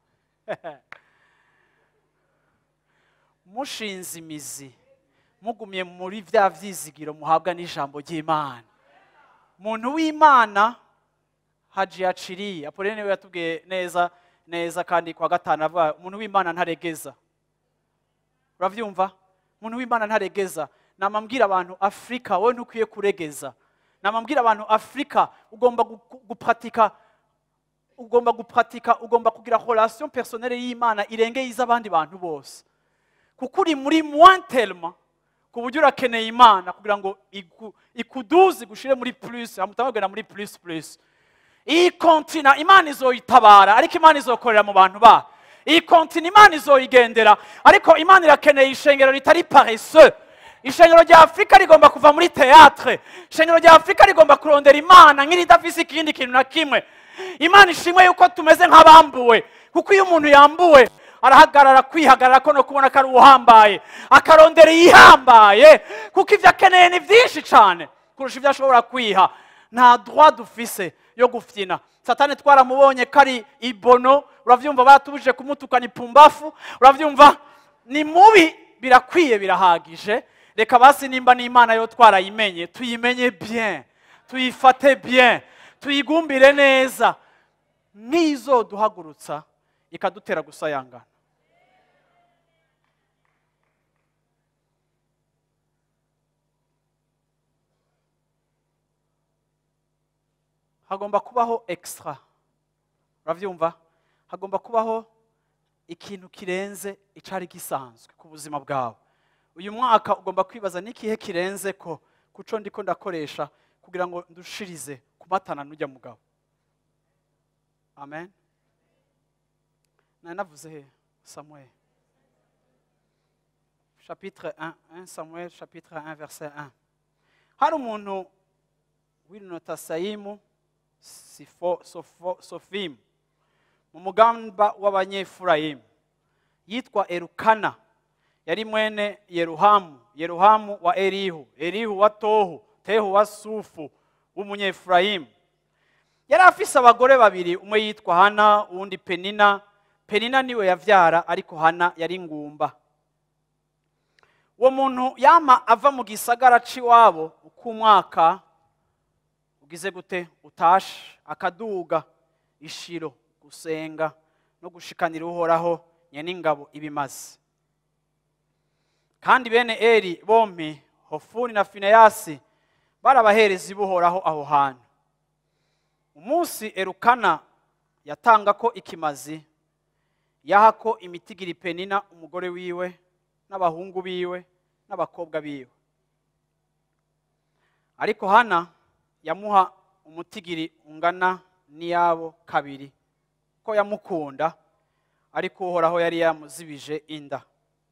mushinze imizi mugumye muri bya vyizigiro muhabwa n'ijambo ry'imana muntu w'imana haji yaciriye apolline niwe yatubwiye neza neza kandi kwa gatanu avuga umuntu w'imana ntaregeza uravyumva umuntu w'imana ntaregeza namambwira abantu afurika wowe ntukwiye kuregeza namambwira abantu afurika ugomba gu- gu- gupratika ugomba gupratika ugomba kugira relation personnelle y'imana irengeye iz'abandi bantu bose kuko uri muri moins tellement ku buryo urakeneye imana kugira ngo iku- ikuduze igushire muri plus hamutangagenda muri plus plus iyi kontina imana izoyitabara ariko imana izokorera mu bantu ba iyi kontina imana izoyigendera ariko imana irakeneye ishengero ritari paresseux ishengero rya afurika rigomba kuva muri teatre ishengero rya afurika rigomba kurondera imana nk'iridafise ikindi kintu na kimwe imana ishimwe yuko tumeze nk'abambuwe kuko iyo umuntu yambuwe arahagarara kwihagarara ko no kubona ko ari uhambaye akarondera iyihambaye kuko ibyo akeneye ni byinshi cyane kurusha ibyo ashobora kwiha nta droit dufise yo gufyina satani twaramubonye ko ari ibono urabyumva batubujije kumutukana ipumbafu urabyumva ni mubi birakwiye birahagije reka basi nimba n'imana yo twarayimenye tuyimenye bien tuyifate bien tuyigumbire neza nk'izo duhagurutsa ikadutera gusayangana hagomba kubaho extra urabyumva hagomba kubaho ikintu kirenze icari gisanzwe ku buzima bwawe uyu mwaka ugomba kwibaza n'ikihe kirenze ko kuco ndiko ndakoresha kugira ngo ndushirize kumatana n'ujya mugabo amen nari navuze he samuel chapitre 1 1 samuel chapitre 1 verset 1 hari umuntu w'inotasayimu Sifo- Sofo- sofimu mu mugamba w'abanyefurayimu yitwa erukana yari mwene yeruhamu yeruhamu wa erihu erihu wa tohu tehu wa sufu w'umunyefurayimu yari afise abagore babiri umwe yitwa hana uwundi penina penina niwe yavyara ariko hana yari ngumba uwo muntu yama ava mu gisagara c'iwabo uko umwaka ugize gute utashe akaduga ishiro gusenga no gushikanira uhoraho nyen'ingabo ibimaze kandi bene eri bompi hofuni na fineyasi bari abaherezi b'uhoraho aho hantu umunsi erukana yatanga ko ikimazi yaha ko imitigiri penina umugore wiwe n'abahungu biwe n'abakobwa biwe ariko hana yamuha umutigiri ungana n'iyabo kabiri ko yamukunda ariko uhoraho yari yamuzibije inda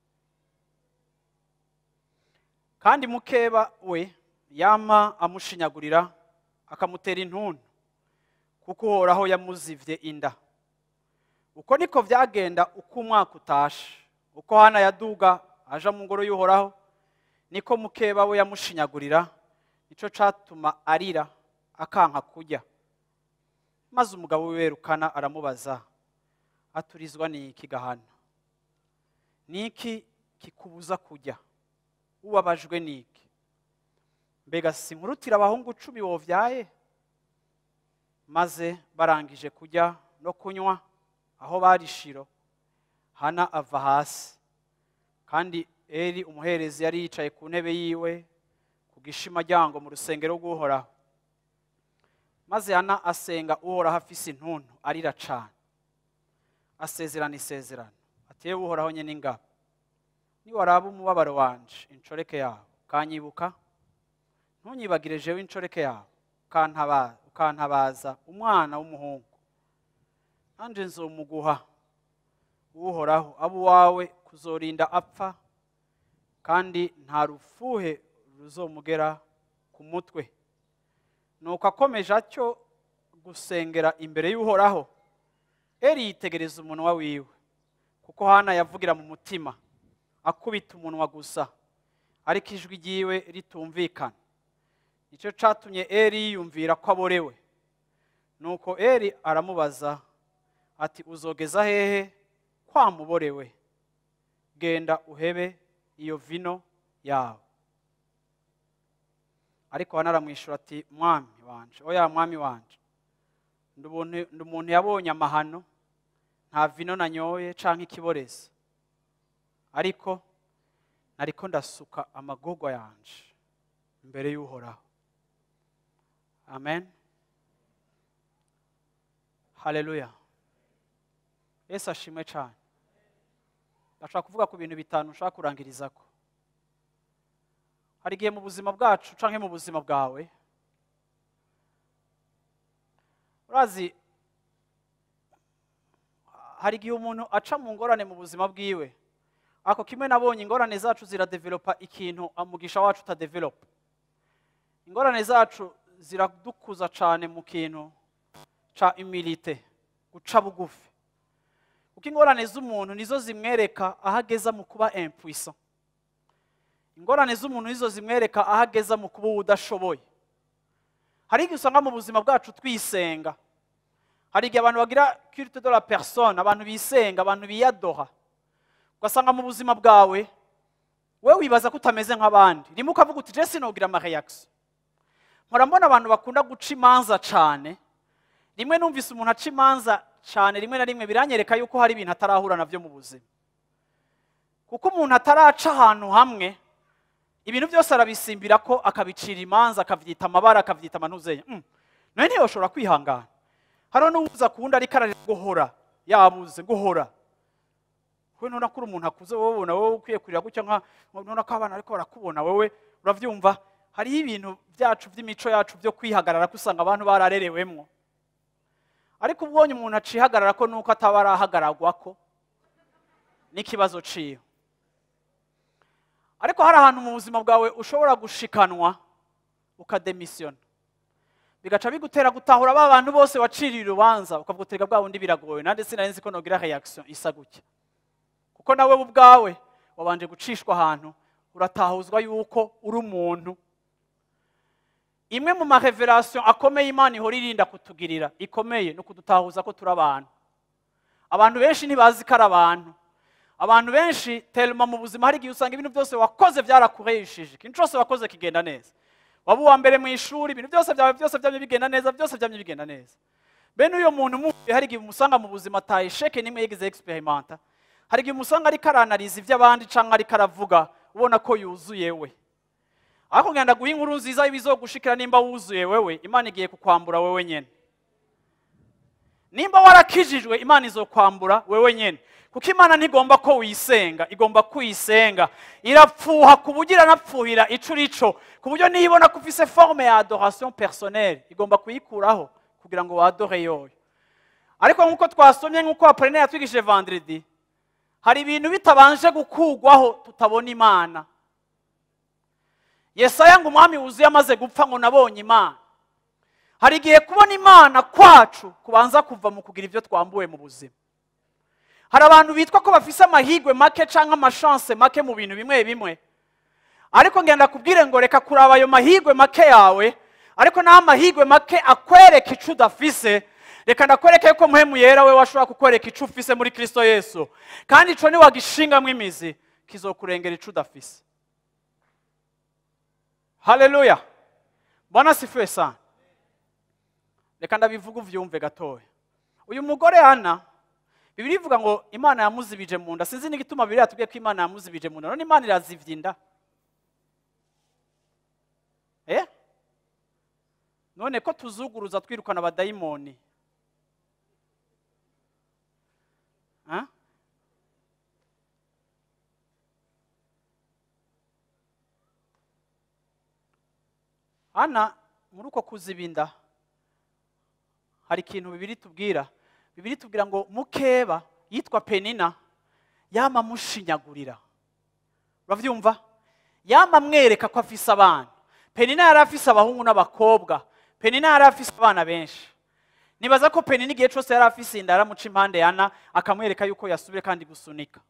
kandi mukeba we yama amushinyagurira akamutera intuntu kuko uhoraho yamuzivye inda uko niko vyagenda uko umwaka utashe uko hana yaduga aja mu ngoro y'uhoraho niko mukeba we yamushinyagurira nico catuma arira akanka kurya maze umugabo wiwerukana aramubaza aturizwa n'iki gahana niki kikubuza kurya ubabajwe n'iki mbega sinkurutira abahungu cumi wovyaye maze barangije kurya no kunywa aho bari shiro hana ava hasi kandi eri umuherezi yari yicaye ku ntebe yiwe ku gishimaryango mu rusengero rw'uhoraho maze hana asenga uhoraho afise intuntu arira cane asezerana isezerano ati yewe uhoraho nyene ingabo niwaraba umubabaro wanje incoreke yawe ukanyibuka ntunyibagire jewe incoreke yawe ukantaba- ukantabaza umwana w'umuhungu nanje nzomuguha uhoraho abo uwawe kuzorinda apfa kandi nta rufuhe ruzomugera ku mutwe nuko akomeje atyo gusengera imbere y'uhoraho eri yitegereza umunwa wiwe kuko hana yavugira mu mutima akubita umunwa gusa ariko ijwi ryiwe ritumvikana nicyo catumye eri yiyumvira ko aborewe nuko eri aramubaza ati uzogeza hehe kwamuborewe genda uhebe iyo vino yawe ariko hana aramwishyura ati mwami wanje oya mwami wanje ndi ubuntu- ndi umuntu yabonye amahano nta vino nanyoye canke ikiboreza ariko nariko ndasuka amagorwa yanje imbere y'uhoraho amen haleluya yesu ashimwe cyane ndashaka kuvuga ku bintu bitanu nshaka kurangirizako hari igihe mu buzima bwacu canke mu buzima bwawe urazi hari igihe umuntu aca mu ngorane mu buzima bwiwe ako kimwe nabonye ingorane zacu ziradevelopa ikintu umugisha wacu utadevelopa ingorane zacu ziradukuza cyane mu kintu ca imilite guca bugufi kuko ingorane z'umuntu nizo zimwereka aho ageza mu kuba impuissant ingorane z'umuntu nizo zimwereka aho ageza mu kuba udashoboye hari igihe usanga mu buzima bwacu twisenga hari igihe abantu bagira culte de la personne abantu bisenga abantu biyadoha ugasanga mu buzima bwawe we wibaza ko utameze nk'abandi rimwe ukavuga uti jesi nogira amareaction mpora mbona abantu bakunda guca imanza cyane rimwe numvise umuntu aca imanza cyane rimwe na rimwe biranyereka yuko hari ibintu atarahura nabyo mu buzima kuko umuntu ataraca ahantu hamwe ibintu byose arabisimbira ko akabicira imanza akabyita amabara akabyita amantuzeya Mm. nawe ntiyoshobora kwihangana hariho n'uwuza ku wundi ariko ararira guhora yabuze guhora we nona ko uri umuntu akuze wowe ubona wowe ukwiye kurira gutya nka nona ko abana ariko barakubona wowe urabyumva hariho ibintu byacu by'imico yacu byo kwihagarara ko usanga abantu bararerewemwo ariko ubonye umuntu acihagarara ko nuko ataba arahagaragwa ko n'ikibazo ciwe ariko hari ahantu mu buzima bwawe ushobora gushikanwa ukademisiyona bigaca bigutera gutahura ba bantu bose waciriye urubanza ukavugutega bwa bundi biragoye nanjye sinari nzi ko nogira reaction isa gutya kuko nawe ubwawe wabanje gucishwa ahantu uratahuzwa yuko uri umuntu imwe mu mareverasiyo akomeye imana ihora irinda kutugirira ikomeye ni ukudutahuza ko turi abantu abantu benshi ntibazi ko ari abantu abantu benshi terima mu buzima hari igihe usanga ibintu byose wakoze byarakureshije ikintu cyose wakoze kigenda neza waba uwa mbere mu ishuri ibintu byose byawe byose byamye bigenda neza byose byamye bigenda neza bene uyo muntu umuhuye hari igihe umusanga mu buzima atayisheke n'imwe yigeze experimenta hari igihe umusanga ariko aranariza iby'abandi cyangwa ariko aravuga ubona ko yuzuye we ariko ngenda guha inkuru nziza ibizogushikira nimba wuzuye wewe imana igiye kukwambura wewe nyene nimba warakijijwe imana izokwambura wewe nyene kuko imana ntigomba ko wisenga igomba kuyisenga irapfuha ku buryo iranapfuhira ico urico ku buryo niyo ibona ko ufise forme ya adoration personnelle igomba kuyikuraho kugira ngo wadore yoyo ariko nk'uko twasomye nk'uko apolline yatwigishije vendredi hari ibintu bitabanje gukugwaho tutabona imana yesaya ngo umwami wuzuye amaze gupfa ngo nabonye imana hari igihe kubona imana kwacu kubanza kuva mu kugira ibyo twambuwe mu buzima hari abantu bitwa ko bafise amahigwe make cyangwa amashanse make mu bintu bimwe bimwe ariko ngenda kubwire ngo reka kuraba ayo mahigwe make yawe ariko naho amahigwe make akwereka icyo udafise reka ndakwereke ko muhemu yera we washobora kukwereka icyo ufise muri kirisito yesu kandi icyo niwagishingamo imizi kizokurengera icyo udafise haleluya mbona sifuye sana reka ndabivuga uvyumve gatoya uyu mugore ana bibiri ivuga ngo imana yamuzibije mu nda sinzi n'igituma bibiri yatubwiye ko imana yamuzibije mu nda none imana irazivye inda eh none ko tuzuguruza twirukana abadayimoni Ah? ana muri uko kuzibinda hari ikintu bibiri tubwira bibiri tubwira ngo mukeba yitwa penina yama amushinyagurira urabyumva yama amwereka ko afise abana penina yari afise abahungu n'abakobwa penina yari afise abana benshi nibaza ko penina igihe cyose yari afise inda yaramuca impande yana akamwereka yuko yasubire kandi gusunika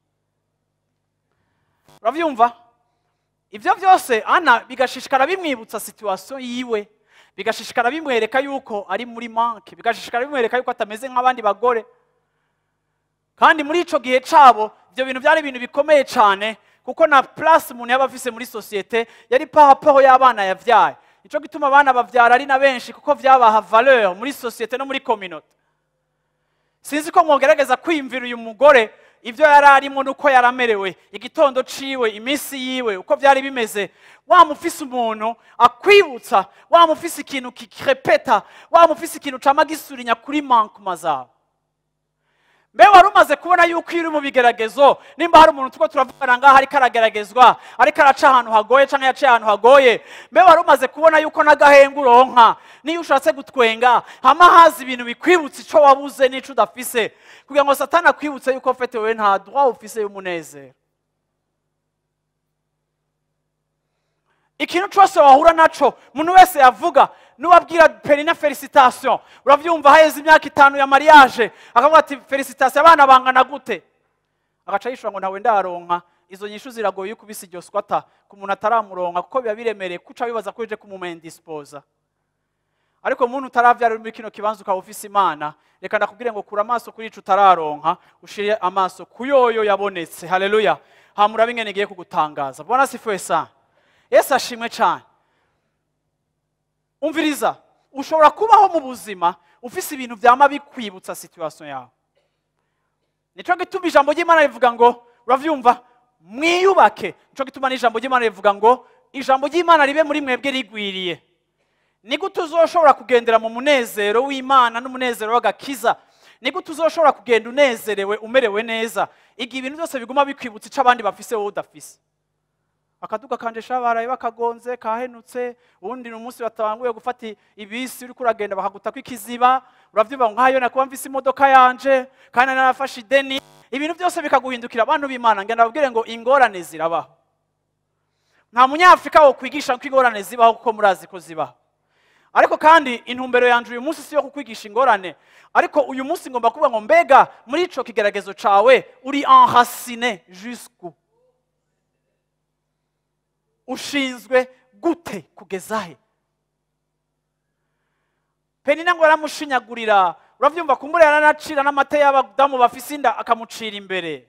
urabyumva ibyo byose ana bigashishikara bimwibutsa situwasiyo yiwe bigashishikara bimwereka yuko ari muri manke bigashishikara bimwereka yuko atameze nk'abandi bagore kandi muri icyo gihe cyabo ibyo bintu byari ibintu bikomeye cyane kuko na purasi umuntu yaba afise muri sosiyete yari pahapaho y'abana yabyaye nicyo gituma abana babyara ari na benshi kuko byabaha valeur muri sosiyete no muri kominote sinzi ko mwogerageza kwiyumvira uyu mugore ibyo yari arimo n'uko yari amerewe igitondo ciwe iminsi yiwe uko byari bimeze wamufise umuntu akwibutsa wamufise ikintu kikirepeta wamufise ikintu cama gisurinya kuri mankuma zawe mbe wari umaze kubona yuko iyo uri mu bigeragezo nimba hari umuntu tuko turavugana ngaho ariko arageragezwa ariko araca ahantu hagoye cyangwa yaciye ahantu hagoye mbe wari umaze kubona yuko n'agahenga uronka niyo ushatse gutwenga hama haza ibintu bikwibutsa icyo wabuze n'icyo udafise kugira ngo satani akwibutse yuko fete wowe nta droit ufise y'umunezero ikintu cyose wahura naco umuntu wese yavuga nuwabwira perina felicitation urabyumva haheze imyaka itanu ya mariage akavuga ati felicitation abana bangana gute agaca yishura ngo ntawe ndaronka izo nyishu ziragoye yuko ubise iryo swata ku muntu ataramuronka kuko biba biremereye kuca bibaza ko uje kumumendispoza ariko umuntu utaravyara uri muri kino kibanza ukaba ufise imana reka ndakubwire ngo kura amaso kuri ico utararonka ushire amaso ku yoyo yabonetse haleluya hamura bingene igiye kugutangaza bwana sifuwe sana yesu ashimwe cyane umviriza ushobora kubaho mu buzima ufise ibintu byama bikwibutsa situation yawe nicyo gituma ijambo ry'imana rivuga ngo uravyumva mwiyubake nicyo gituma n'ijambo ry'imana rivuga ngo ijambo ry'imana ribe muri mwebwe rigwiriye ni gute uzoshobora kugendera mu munezero w'imana n'umunezero w'agakiza ni gute uzoshobora kugenda unezerewe umerewe neza igihe ibintu byose biguma bikwibutsa icyo abandi bafise wowe udafise akaduga kanje shabaraye bakagonze kahenutse ubundi ni umunsi batanguye gufata ibisi uriko uragenda bakagutako ikiziba uravyumva ngo nkayo nakuba mfise imodoka yanje kandi narafashe ideni ibintu byose bikaguhindukira abantu b'imana ngenda babwire ngo ingorane zirabaho nta munyafurika wo kwigisha ko ingorane zibaho kuko murazi ko zibaho ariko kandi intumbero yanje uyu munsi si yo kukwigisha ingorane ariko uyu munsi ngomba kuvuga ngo mbega muri ico kigeragezo cawe uri enracine jusqu'où ushinzwe gute kugeza he penina ngo yaramushinyagurira uravyumva kumbura yaranacira n'amata y'abadamu bafise inda akamucira imbere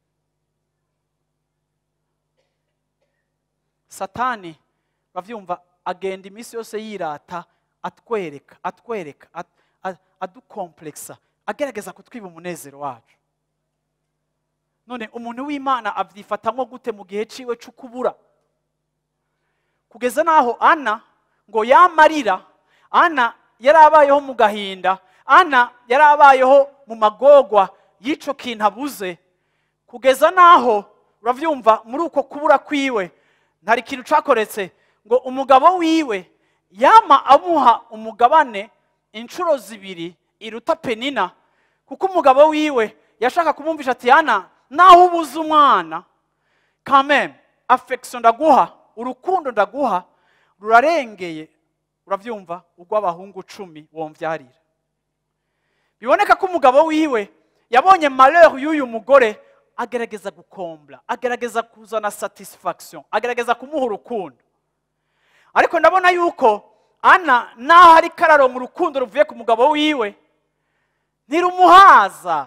satani uravyumva agenda iminsi yose yirata atwereka atwereka at- a- adukompleksa agerageza kutwiba umunezero wacu none umuntu w'imana avyifatamwo gute mu gihe ciwe c'ukubura kugeza n'aho ana ngo yamarira ana yari abayeho mu gahinda ana yari abayeho mu magogwa y'icyo kintu abuze kugeza n'aho urabyumva muri uko kubura kwiwe ntari ikintu cyakoretse ngo umugabo wiwe yama amuha umugabane inshuro zibiri iruta penina kuko umugabo wiwe yashaka kumwumvisha ati yana naho ubuze umwana kameme afekisiyo ndaguha urukundo ndaguha rurarengeye urabyumva urw'abahungu cumi wombyarira biboneka ko umugabo wiwe yabonye malheur y'uyu mugore agerageza gukombla agerageza kuzana satisfaction agerageza kumuha urukundo ariko ndabona yuko ana naho ari kararo mu rukundo ruvuye ku mugabo wiwe ntirumuhaza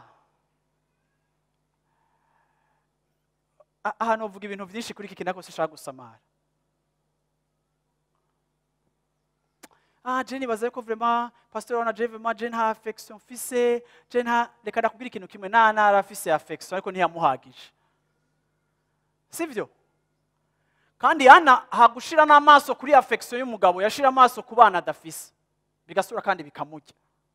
A- ahantu uvuga ibintu byinshi kuri iki kintu ariko sinshaka gusamara ah je nibaza ko vraiment pasteur wana je vraiment je nta affection fise je nta reka ndakubwira ikintu kimwe nta ntara afise affection ariko ntiyamuhagije sivyo kandi ana hagushira n'amaso kuri affection y'umugabo yashira amaso ku bana adafise bigasura kandi bikamujya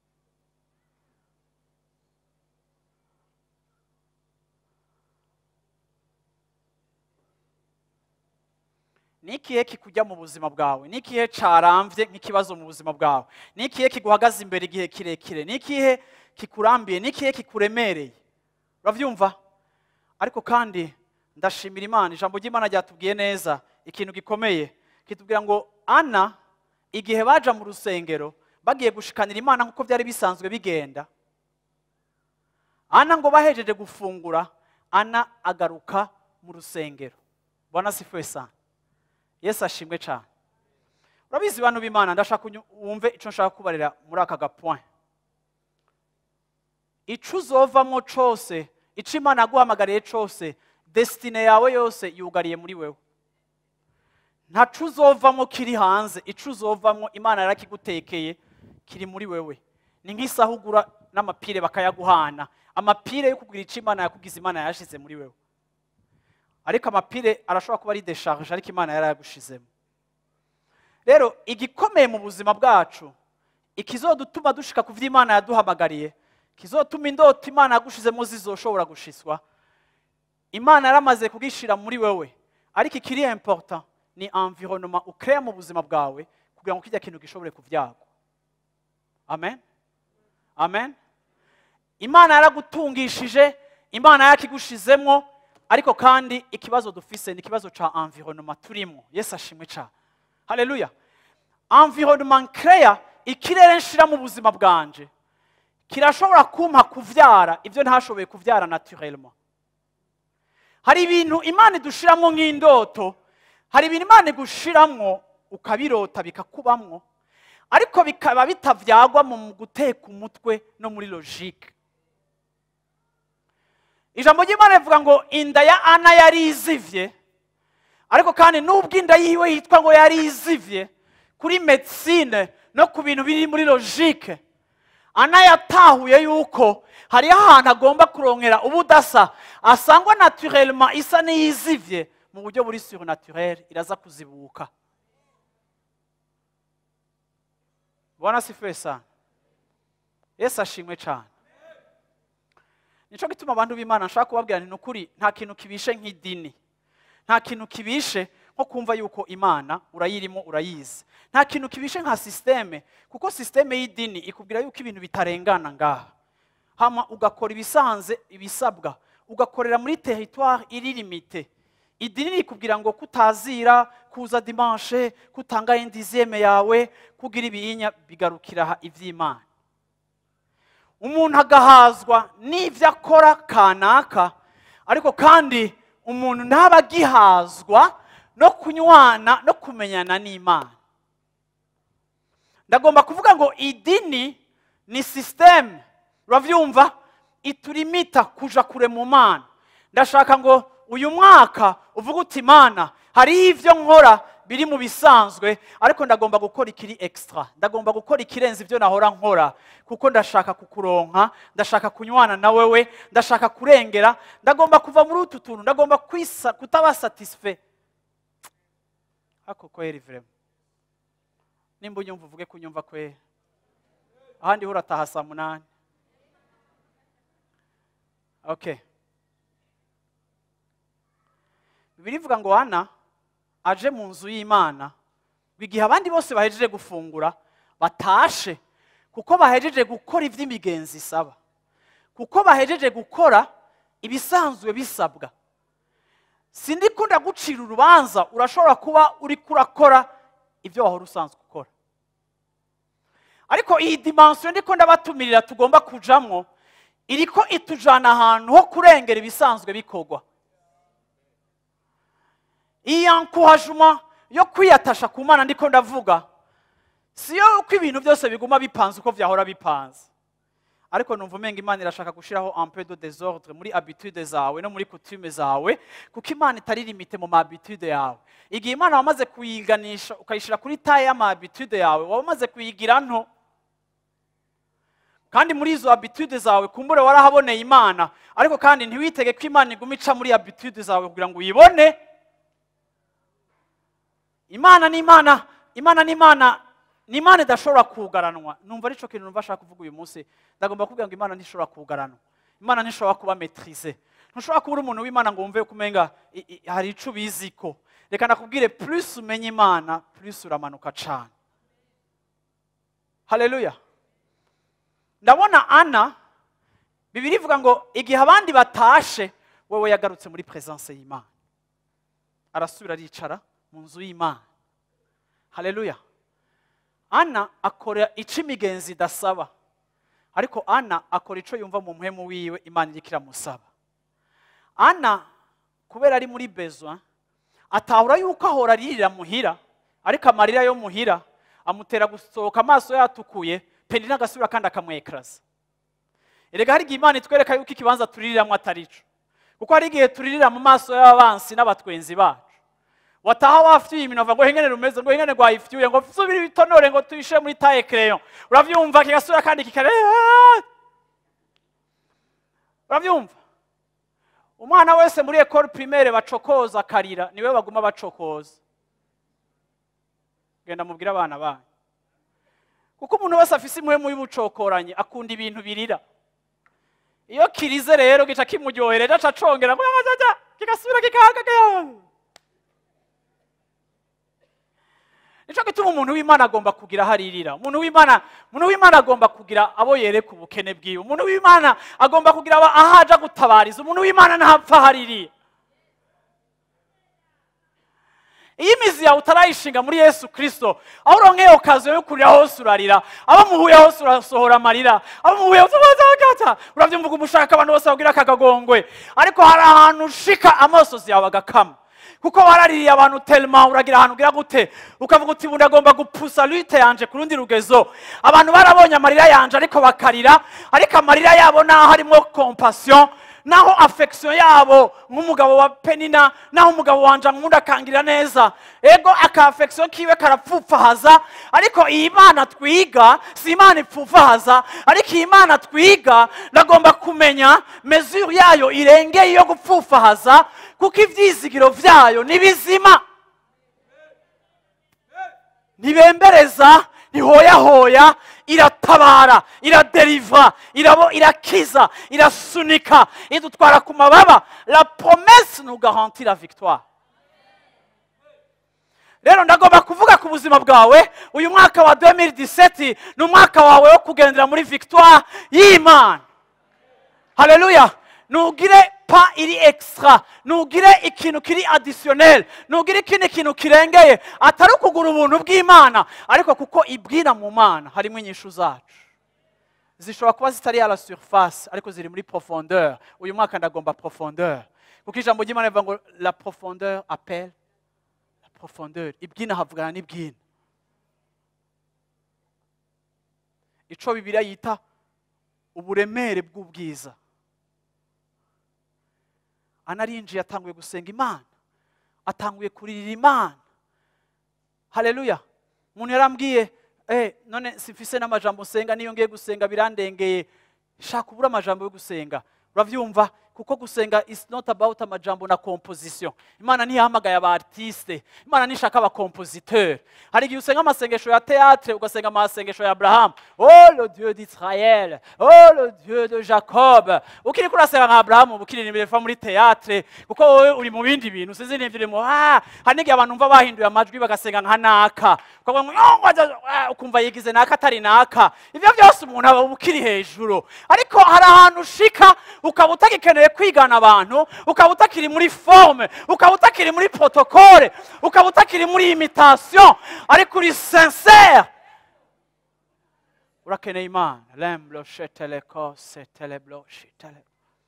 ni ikihe kikujya mu buzima bwawe ni ikihe carambye nk'ikibazo mu buzima bwawe ni ikihe kiguhagaze imbere igihe kirekire ni ikihe kikurambiye ni ikihe kikuremereye urabyumva ariko kandi ndashimira imana ijambo ry'imana ryatubwiye neza ikintu gikomeye kitubwira ngo ana igihe baja mu rusengero bagiye gushikanira imana nk'uko byari bisanzwe bigenda ana ngo bahejeje gufungura ana agaruka mu rusengero bwana sifuwe sana yesu ashimwe cyane urabizi bantu b'imana ndashaka unyu- wumve icyo nshaka kubarira muri aka gapoint icyo uzovamo cyose icyo imana yaguhamagariye cyose desitine yawe yose yugariye muri wewe ntacu uzovamo kiri hanze icyo uzovamo imana yarakigutekeye kiri muri wewe ni nk'isaha ugura n'amapire bakayaguhana amapire yo kugura icyo imana yakugize imana yashyize muri wewe ariko amapire arashobora kuba ari desharge ariko imana yarayagushizemo rero igikomeye mu buzima bwacu ikizodutuma dushika ku vy'imana yaduhamagariye kizotuma indoto imana yagushizemo zizoshobora gushiswa imana yaramaze kugishira muri wewe ariko ikiri important ni environnement ukrea mu buzima bwawe kugira ngo kijya kintu gishobore kuvyagwa amen amen imana yaragutungishije imana yarakigushizemo ariko kandi ikibazo dufise ni ikibazo ca environnement turimo yesu ashimwe ca haleluya environnement nkreya ikirere nshira mu buzima bwanje kirashobora kumpa kuvyara ibyo ntashoboye kuvyara naturellement hari ibintu imana idushiramwo nk'indoto hari ibintu imana igushiramwo ukabirota bikakubamwo ariko bikaba bitavyagwa mu guteka umutwe no muri logique ijambo ry'imana rivuga ngo inda ya ana yari izivye ariko kandi nubwo inda yiwe yitwa ngo yari izivye kuri medicine no ku bintu biri muri logike ana yatahuye yuko hariho ahantu agomba kurongera ubudasa asangwa naturellement isa n'iyizivye mu buryo buri surnaturel iraza kuzibuka bwana sifiwe sana yesu ashimwe cyane nicyo gituma abantu b'imana nshaka kubabwira nti ni ukuri nta kintu kibishe nk'idini nta kintu kibishe nko kumva yuko imana urayirimo urayizi nta kintu kibishe nka sisiteme kuko sisiteme y'idini ikubwira yuko ibintu bitarengana ngaha hama ugakora ibisanze ibisabwa ugakorera muri teritwari iri limite idini rikubwira ngo kutazira kuza dimanche kutanga indiziyeme yawe kugira ibiyinya bigarukira aha iby'imana umuntu agahazwa n'ibyo akora kanaka ariko kandi umuntu ntaba agihazwa no kunywana no kumenyana n'imana ndagomba kuvuga ngo idini ni sisiteme urabyumva iturimita kuja kure mu mana ndashaka ngo uyu mwaka uvuge uti imana hariho ibyo nkora biri mu bisanzwe ariko ndagomba gukora ikiri extra ndagomba gukora ikirenze ibyo nahora nkora kuko ndashaka kukuronka ndashaka kunywana na wewe ndashaka kurengera ndagomba kuva muri utu tuntu ndagomba kwisa kutaba satisfait ako kweri vrema nimba unyumva uvuge ko unyumva kweri ahandi ho urataha saa munani okay bibiri ivuga ngo ana aje mu nzu y'imana igihe abandi bose bahejeje gufungura batashe kuko bahejeje gukora iby'imigenzi isaba kuko bahejeje gukora ibisanzwe bisabwa sindi kunda gucira urubanza urashobora kuba uri kurakora ibyo wahora usanzwe ukora ariko iyi dimansiyo ndiko ndabatumirira tugomba kujamwo iriko itujana ahantu ho kurengera ibisanzwe bikorwa iyi yankuhajuma yo kwiyatasha ku mana ndiko ndavuga si yo uko ibintu byose biguma bipanze uko byahora bipanze ariko numva umenga imana irashaka gushyiraho ampe de desordre muri habitude zawe no muri coutume zawe kuko imana itari limite mu mahabitude yawe igihe imana wamaze kuyiganisha ukayishyira kuri taye y'amahabitude yawe waba umaze kuyigira nto kandi muri izo habitude zawe kumbure warahaboneye imana ariko kandi ntiwitege ko imana iguma ica muri habitude zawe kugira ngo uyibone imana ni imana imana ni imana ni imana idashobora kugaranwa numva aricyo kintu numva ashaka kuvuga uyu munsi ndagomba kubwira ngo imana ntishobora kugaranwa imana ntishobora kuba metrize ntushobora kuba uri umuntu w'imana ngo wumve ko umenga i- i- hari icyo ubizi ko reka nakubwire plus umenya imana plus uramanuka cyane haleluya ndabona ana bibiri ivuga ngo igihe abandi batashe wowe yagarutse muri presence y'imana arasubira aricara mu nzu y'imana haleluya ana akora icyo imigenzi idasaba ariko ana akora icyo yumva mu muhemu wiwe imana iriko iramusaba ana kubera ari muri bezwa atahura yuko ahora aririra muhira ariko amarira yo muhira amutera gusohoka amaso yatukuye penina agasubira kandi akamwekaraza erega hari igihe imana itwereka yuko ikibanza tuririramo atari cyo kuko hari igihe turirira mu maso y'abansi n'abatwenzi bacu wataha wafyuye iminova ngo hengene rumeze ngo hengene rwayifyuye ngo subire ibitonore ngo tuyishe muri taye kereyo uravyumva kigasubira kandi kikare uravyumva umwana wese muri ekole primaire bacokoza akarira niwe baguma bacokoza genda mubwire abana banyu kuko umuntu wese afise impuhemu y'ubucokoranye akunda ibintu birira iyo kirize rero gica kimuryohereje aca acongera ngo yajaja kigasubira kikahagaga nicyo gituma umuntu w'imana agomba kugira aho aririra umuntu w'imana umuntu w'imana agomba kugira abo yereka ubukene bwiwe umuntu w'imana agomba kugira aba- aho aja gutabariza umuntu w'imana ntapfa aho aririra iyo imizi yawe utarayishinga muri yesu kirisito aho uronkeye okaziyo yo kurira hose urarira abo muhuye hose urasohora amarira abo muhuye hose uragata urabyumva uko umushaka abantu bose babwira akagagongwe ariko hari ahantu ushika amosozi yawe agakama kuko waraririye abantu telma uragira ahantu ugira gute ukavuga uti ubu ndagomba gupusa lute yanje ku rundi rugezo abantu barabonye amarira yanje ariko bakarira ariko amarira yabo naho harimo compassion naho affection yabo nk'umugabo wa penina naho umugabo wanje ankunda akangirira neza ego aka affection kiwe karapfupfahaza ariko iyi mana twiga si imana ipfupfahaza ariko iyi mana twiga ndagomba kumenya mesure yayo irengeye iyo gupfupfahaza kuko ibyizigiro byayo ni bizima ntibembereza ntihoyahoya iratabara iraderivra irabo irakiza irasunika idutwara ku mababa la promesse nous garantit la victoire rero ndagomba kuvuga ku buzima bwawe uyu mwaka wa 2017 ni umwaka wawe wo kugendera muri victoire y'imana haleluya ntugire pa iri extra ntugire ikintu kiri additionnel ntugire ikindi kintu kirengeye atari ukugura ubuntu bw'imana ariko kuko ibwira mu mana harimo inyishu zacu zishobora kuba zitari à la surface ariko ziri muri profondeur uyu mwaka ndagomba profondeur kuko ijambo ry'imana rivuga ngo la profondeur appelle la profondeur ibwina havugana n'ibwina ico bibiliya yita uburemere bw'ubwiza anarinjiye atanguye gusenga imana atanguye kuririra imana haleluya umuntu yarambwiye eh, none simfise n'amajambo nsenga niyo ngiye gusenga birandengeye shaka ubura amajambo yo gusenga uravyumva kuko gusenga is not about amajambo na composition imana ntiyahamagaye aba artiste imana nishaka aba compositeur hari igihe usenga amasengesho ya théâtre ugasenga amasengesho ya abrahamu oh le dieu d'israël oh le dieu de jacob ukiri kurasenga nka abrahamu ukiririmbira fa muri théâtre kuko wowe uri mu bindi bintu sinzi n'ivyo urimo ah hari n'igihe abantu umva bahinduye amajwi bagasenga nka naka ukavuga ngo "Oh, ngwaja," ah, ukumva yigize naka atari naka ivyo byose umuntu aba ukiri hejuru ariko hari ahantu ushika ukaba utagikeneye kwigana abantu ukaba utakiri muri forme ukaba utakiri muri protocole ukaba utakiri muri imitation ariko uri sincere urakeneye imana lemblo sheteleko seteleblo shitele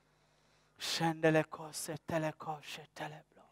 shendeleko seteleko sheteleblo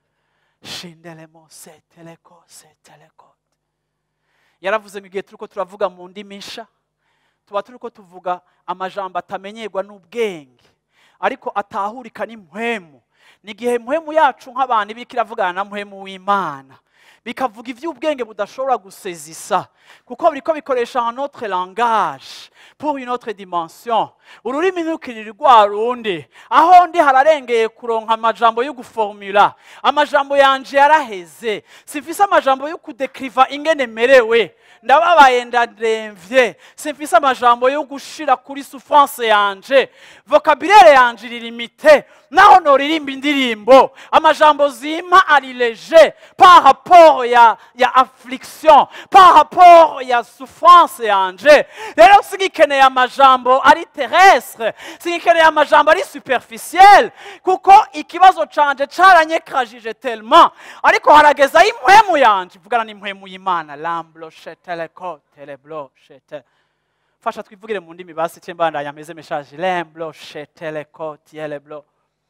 shindelemo seteleko seteleko yaravuze ngo igihe turiko turavuga mu ndimi nsha tuba turiko tuvuga amajambo atamenyerwa n'ubwenge ariko atahurika n'impwemu ni igihe impwemu yacu nk'abantu ibika iravugana na mpwemu w'imana bikavuga iby'ubwenge budashobora gusezisa kuko biriko bikoresha un autre langage pour une autre dimension ururimi ntirukirire rwa rundi aho ndi hararengeye kuronka amajambo yo guformula amajambo yanje yaraheze simfise amajambo yo kudekriva ingene merewe ndababaye ndademvye simfise amajambo yo gushira kuri souffrance yanje vocabulaire yanje irilimite naho noririmba indirimbo amajambo zima ari leger par rapport ya, ya affliction par rapport ya souffrance yanje rero singikeneye amajambo ari terrestre singikeneye amajambo ari superficiel kuko ikibazo canje caranyekajije tellement ariko harageza impwemu yanje ivugana n'impwemu y'imana lamblo sheteleko teleblo shete fasha twivugire mu ndimi basi cyembandanya meze meshaje lemblo sheteleko tieleblo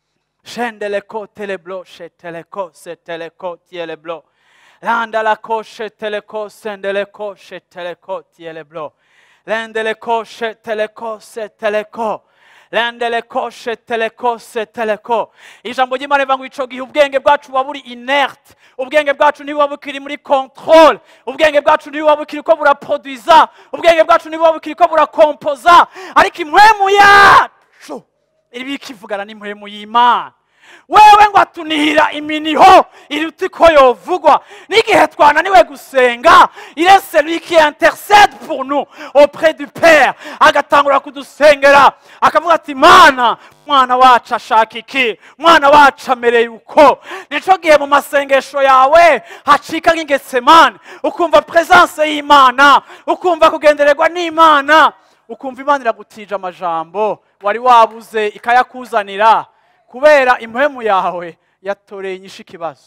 shendeleko teleblo sheteleko seteleko tieleblo landalako sheteleko sendeleko sheteleko tieleblo lendeleko sheteleko seteleko lendeleko sheteleko seteleko ijambo ry'imana rivuga ngo ico gihe ubwenge bwacu buba buri inerte ubwenge bwacu ntibuba bukiri muri controle ubwenge bwacu ntibuba bukiri ko buraproduiza ubwenge bwacu ntibuba bukiri ko burakompoza ariko impwemu yacu iribika ivugana n'impwemu y'imana wewe ngo atunihira iminiho iruta uko yovugwa n'igihe twananiwe gusenga il est celui qui intercède pour nous auprès du père agatangura kudusengera akavuga ati mana mwana wacu ashaka iki mwana wacu amereye uko nico gihe mu masengesho yawe hacika nk'ingetsemane ukumva presence y'imana ukumva kugendererwa n'imana ukumva imana iragutije amajambo wari wabuze ikayakuzanira kubera impwemu yawe yatoreye inyishu ikibazo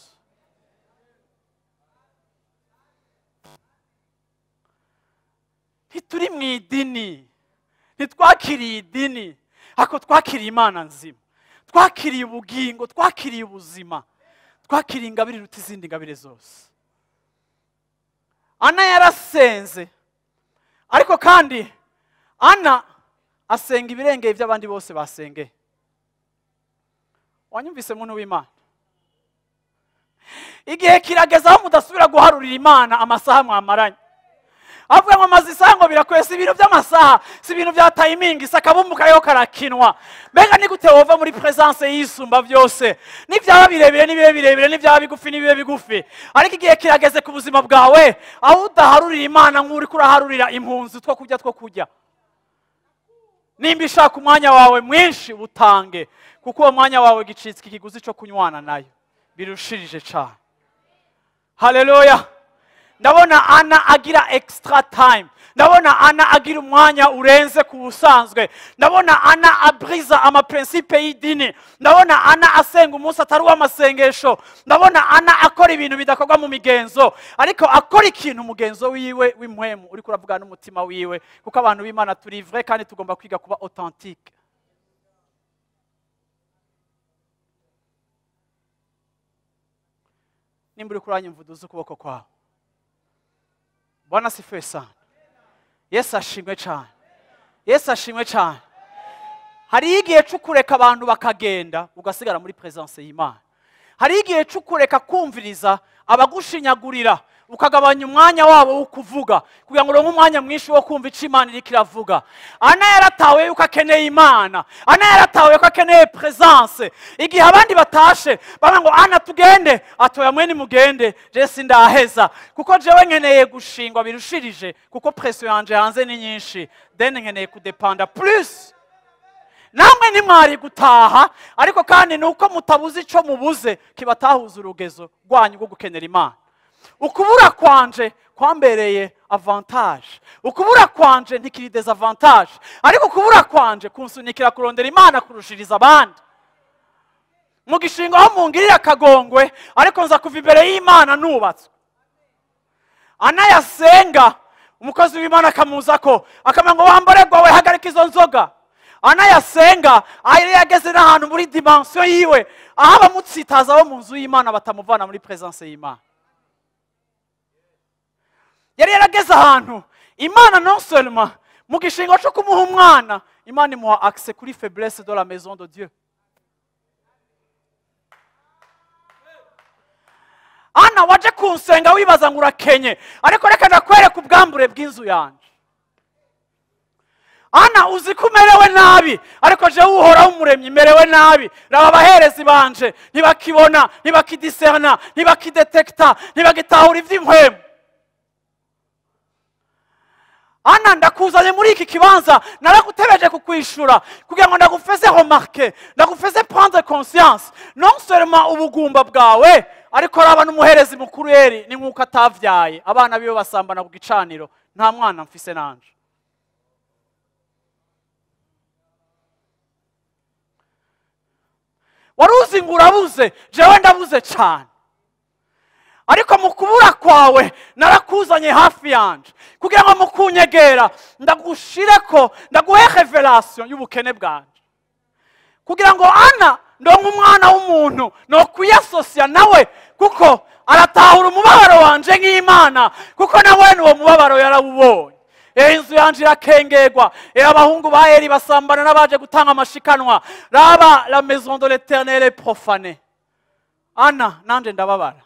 ntituri mu idini ntitwakiriye idini ariko twakiriye imana nzima twakiriye ubugingo twakiriye ubuzima twakiriye ingabire iruta izindi ngabire zose ana yarasenze ariko kandi ana asenga ibirengeye by'abandi bose basengeye wanyumvise muntu w'imana igihe kirageze aho mudasubira guharurira imana amasaha mwamaranye avuga ngo amaze isaha ngo birakwiye si ibintu by'amasaha si ibintu bya tayimingi si akabumbu kariho karakinwa mbega ni gute wova muri presence y'isumba byose n'ibyaba birebire n'ibibe birebire n'ibyaba bigufi n'ibibe bigufi ariko igihe kirageze ku buzima bwawe aho udaharurira imana nk'uri kuraharurira impunzi two kurya two kurya nimba ishaka umwanya wawe mwinshi utange kuko uwo mwanya wawe gicitswe ikiguzi cyo kunywana nayo birushirije cyane haleluya ndabona ana agira extra time ndabona ana agira umwanya urenze ku busanzwe ndabona ana aburiza amaprincipe y'idini ndabona ana asenga umunsi atari uw'amasengesho ndabona ana akora ibintu bidakorwa mu migenzo ariko akora ikintu umugenzo wiwe w'impwemu uri kuravuga n'umutima wiwe kuko abantu b'imana turi vrai kandi tugomba kwiga kuba authentique nimba uri kuranyumva uduze ukuboko kwawe bwana sifuwe sana yesu ashimwe cyane yesu ashimwe cyane hariho igihe cyo kureka abantu bakagenda ugasigara muri perezidanse y'imana hariho igihe cyo kureka kumviriza abagushinyagurira ukagabanya umwanya wabo wo kuvuga kugira ngo uronke umwanya mwinshi wo kumva icyo imana iriko iravuga ana yaratawe yuko akeneye imana ana yaratawe yuko akeneye perezidanse igihe abandi batashe baba ngo ana tugende atoya mwe nimugende jesi ndaheza kuko jewe nkeneye gushingwa birushirije kuko presiyo yanje hanze ni nyinshi deni nkeneye kudepanda plus namwe ntimwari gutaha ariko kandi ni uko mutabuze icyo mubuze kibatahuza urugezo rwanyu rwo gukenera imana ukubura kwanje kwambereye avantage ukubura kwanje ntikiri desavantage ariko ukubura kwanje kunsunikira kurondera imana kurushiriza abandi mu gishinga aho mungirira akagongwe ariko nza kuva imbere y'imana nubatswe anayasenga umukozi w'imana akamuza ko akamenya ngo wambaregwa we hagarika izo nzoga anayasenga yari yageze n'ahantu muri dimansiyo yiwe aho abamutsitaza bo mu nzu y'imana batamuvana muri perezidanse y'imana yari yarageze ahantu imana non seulement mu gishinga cyo kumuha umwana imana imuha akise kuri faiblesse de la maison de dieu ana waje kunsenga wibaza ngo urakenye ariko reka ndakwereka ubwambure bw'inzu yanjye ana uzi ko umerewe nabi ariko jewe uhoraho umuremyi merewe nabi raba abaherezi banje ntibakibona ntibakidiserna ntibakidetekita ntibagitahura iby'inkwemu ana ndakuzanye muri iki kibanza naragutebeje kukwishura kugira ngo ndagufeze remarke ndagufeze prendre conscience non seulement ubugumba bwawe ariko raba n'umuherezi mukuru yeri ni nk'uko atavyaye abana biwe basambana ku gicaniro nta mwana mfise nanje wari uzi ngo urabuze jewe ndabuze cyane ariko mu kubura kwawe narakuzanye hafi yanje kugira ngo mu kunyegera ndagushire ko ndaguhe revelation y'ubukene bwanje kugira ngo ana ndonke umwana w'umuntu no kwiyasosiya nawe kuko aratahura umubabaro wanje nk'imana kuko nawe uwo mubabaro yarawubonye ehe inzu yanje irakengerwa ehe abahungu ba eri basambana n'abaje gutanga amashikanwa raba la maison de l'éternel est profane ana nanje ndababara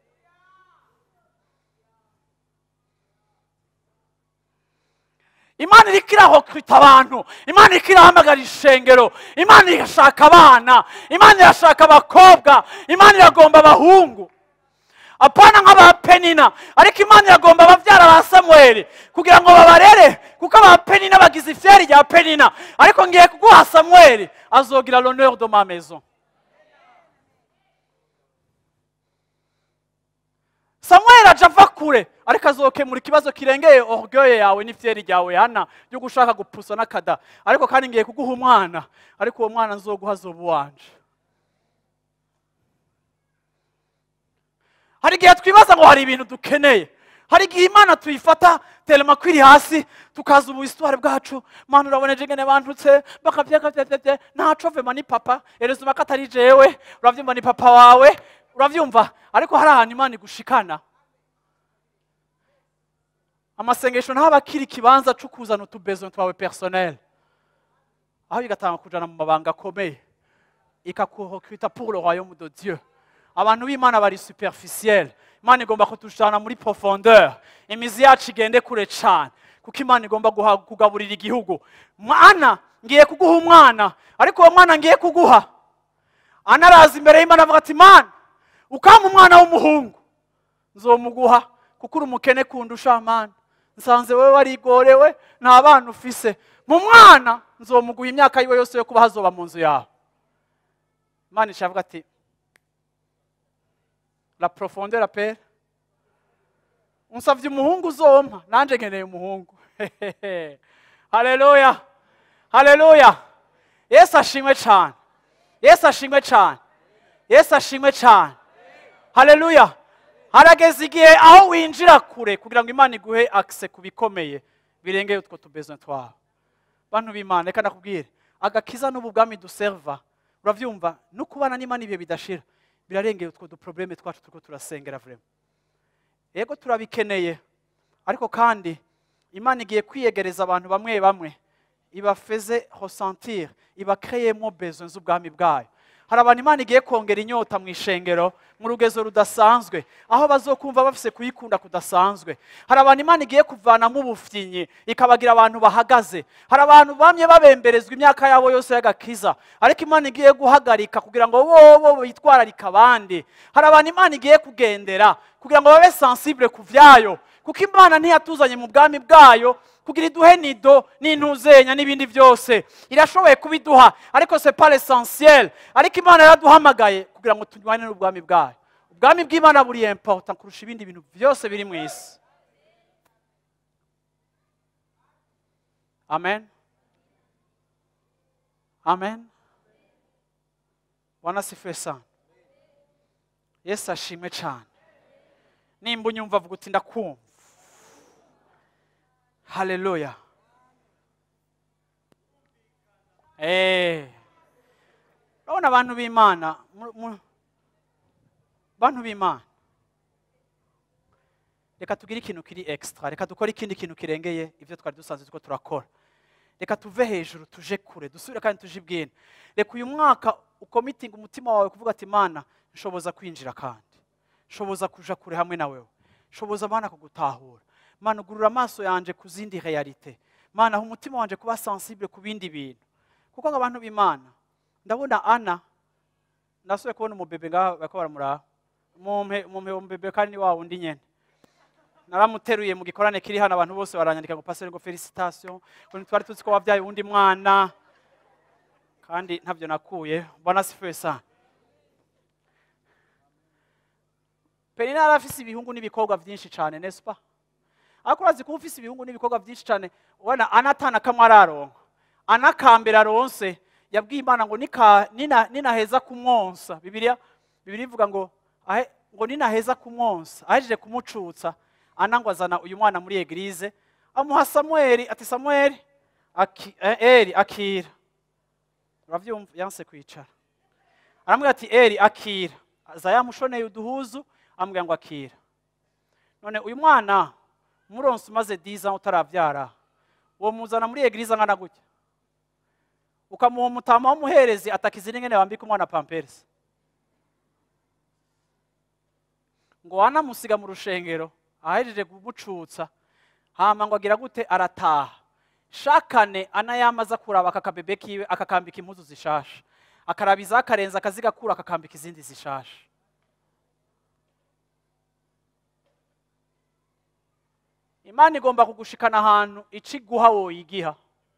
imana iriko irahokwita abantu imana iriko irahamagara ishengero imana irashaka abana imana irashaka abakobwa imana iragomba abahungu apana nk'abapenina ariko imana iragomba ababyara ba samweli kugira ngo babarere kuko abapenina bagize ifyari rya penina ariko ngiye kuguha samweli azogira l'honneur de ma maison samweli aja ava kure ariko azokemura ikibazo kirengeye orgueil yawe n'ifyeri ryawe hana byo gushaka gupusa n'akada ariko kandi ngiye kuguha umwana ariko uwo mwana nzoguha azoba uwanje hari igihe twibaza ngo hari ibintu dukeneye hari igihe imana tuyifata telema kwiri hasi tukaza ubusitwari bwacu mana uraboneje ngene bantutse bakavyakavyavye ntaco vema ni papa erezuma ko atari jewe uravyumva ni papa wawe uravyumva ariko hari ahantu imana igushikana amasengesho ntaba akiri ikibanza cyo kuzana utubezo twawe personnel aho bigatanga kujana mu mabanga akomeye ikakurekrita pour le royaume de dieu abantu b'imana bari superficiel imana igomba kutushana muri profondeur imizi yacu igende kure cyane kuko imana igomba guha- kugaburira igihugu mwana ngiye kuguha umwana ariko uwo mwana ngiye kuguha anaraza imbere y'imana avuga ati mana ukampa umwana w'umuhungu nzomuguha kuko uri umukene kundusha mana nsanze wowe warigorewe nta bana ufise mu mwana nzomuguha imyaka yiwe yose yo kuba hazoba mu nzu yawe imana ishavuga ati la profondeur appelle unsavye umuhungu uzompa nanje nkeneye umuhungu haleluya haleluya yesu ashimwe cyane yesu ashimwe cyane yesu ashimwe cyane haleluya harageze igihe aho winjira kure kugira ngo imana iguhe akise ku bikomeye birengeye utwo tubezwe twawe bantu b'imana reka ndakubwire agakiza n'ubu bwami duserva urabyumva no kubana n'imana ibihe bidashira birarengeye utwo duprobleme twacu turiko turasengera vrema yego turabikeneye ariko kandi imana igiye kwiyegereza abantu bamwe bamwe ibafeze ressentir ibakreyemo besoin z'ubwami bwayo hari abantu imana igiye kongera inyota mu ishengero mu rugezo rudasanzwe aho bazokumva bafise kuyikunda kudasanzwe hari abantu imana igiye kuvanamo ubufyinyi ikabagira abantu bahagaze hari abantu bamye babemberezwa imyaka yabo yose y'agakiza ariko imana igiye guhagarika kugira ngo bobo bitwararike abandi hari abantu imana igiye kugendera kugira ngo babe sensible ku vyayo kuko imana ntiyatuzanye mu bwami bwayo kugira iduhe nido n'intuzenya n'ibindi byose irashoboye kubiduha ariko c'est pas l'essentiel ariko imana yaraduhamagaye kugira ngo tunywane n'ubwami bwayo ubwami bw'imana buri important kurusha ibindi bintu byose biri mu isi amen amen bwana asifiwe sana yesu ashimwe cyane nimba unyumva avuga uti ndakumva haleluya Eh. urabona abantu b'imana mu- mu- bantu b'imana reka tugire ikintu kiri extra reka dukore ikindi kintu kirengeye ibyo twari dusanzwe turiko turakora reka tuve hejuru tuje kure dusubire kandi tuje ibwina reka uyu mwaka ukomitinga umutima wawe kuvuga ati mana nshoboza kwinjira kandi nshoboza kuja kure hamwe na wewe nshoboza mana kugutahura mana ugurura amaso yanje ku zindi realite mana aho umutima wanje kuba sensible ku bindi bintu kuko abantu b'imana ndabona ana nasuye kubona umubebe ngaha bariko baramuraba mumpe mumpe umubebe kandi ni wa wundi nyene naramuteruye mu gikorane kiri hano abantu bose baranyandika ngo pastor ngo felicitation ngo twari tuzi ko wabyaye uwundi mwana kandi ntabyo nakuye bwana sifuye sana penina yari afise ibihungu n'ibikobwa byinshi cyane nespa ariko urazi kuba ufise ibihungu n'ibikobwa byinshi cyane ubona anatana kamwe araronka anakambere aronse yabwiye imana ngo nika- nina- ninaheza kumwonsa bibiliya bibiliya ivuga ngo ahe- ngo ninaheza kumwonsa ahejeje kumucutsa ana ngo azana uyu mwana muri egirize amuha samweli ati samweli aki, eh, eri akira uravyumva yanse kwicara aramubwira ati eri akira aza yamushoneye uduhuzu amubwira ngo akira none uyu mwana umuronsi umaze diza utarabyara uwo muzana muri egirize angana gutya ukamuha umutama w'umuherezi atakiza n'ingene wambika umwana pamperisi ngo wanamusiga mu rushengero ahejeje kumucutsa hama ngo agira gute arataha shakane ana yamaze kuraba aka kabebe kiwe akakambika impuzu zishasha akarabiza akarenza akazigakura akakambika izindi zishasha imana igomba kugushikana ahantu ico iguha woyigiha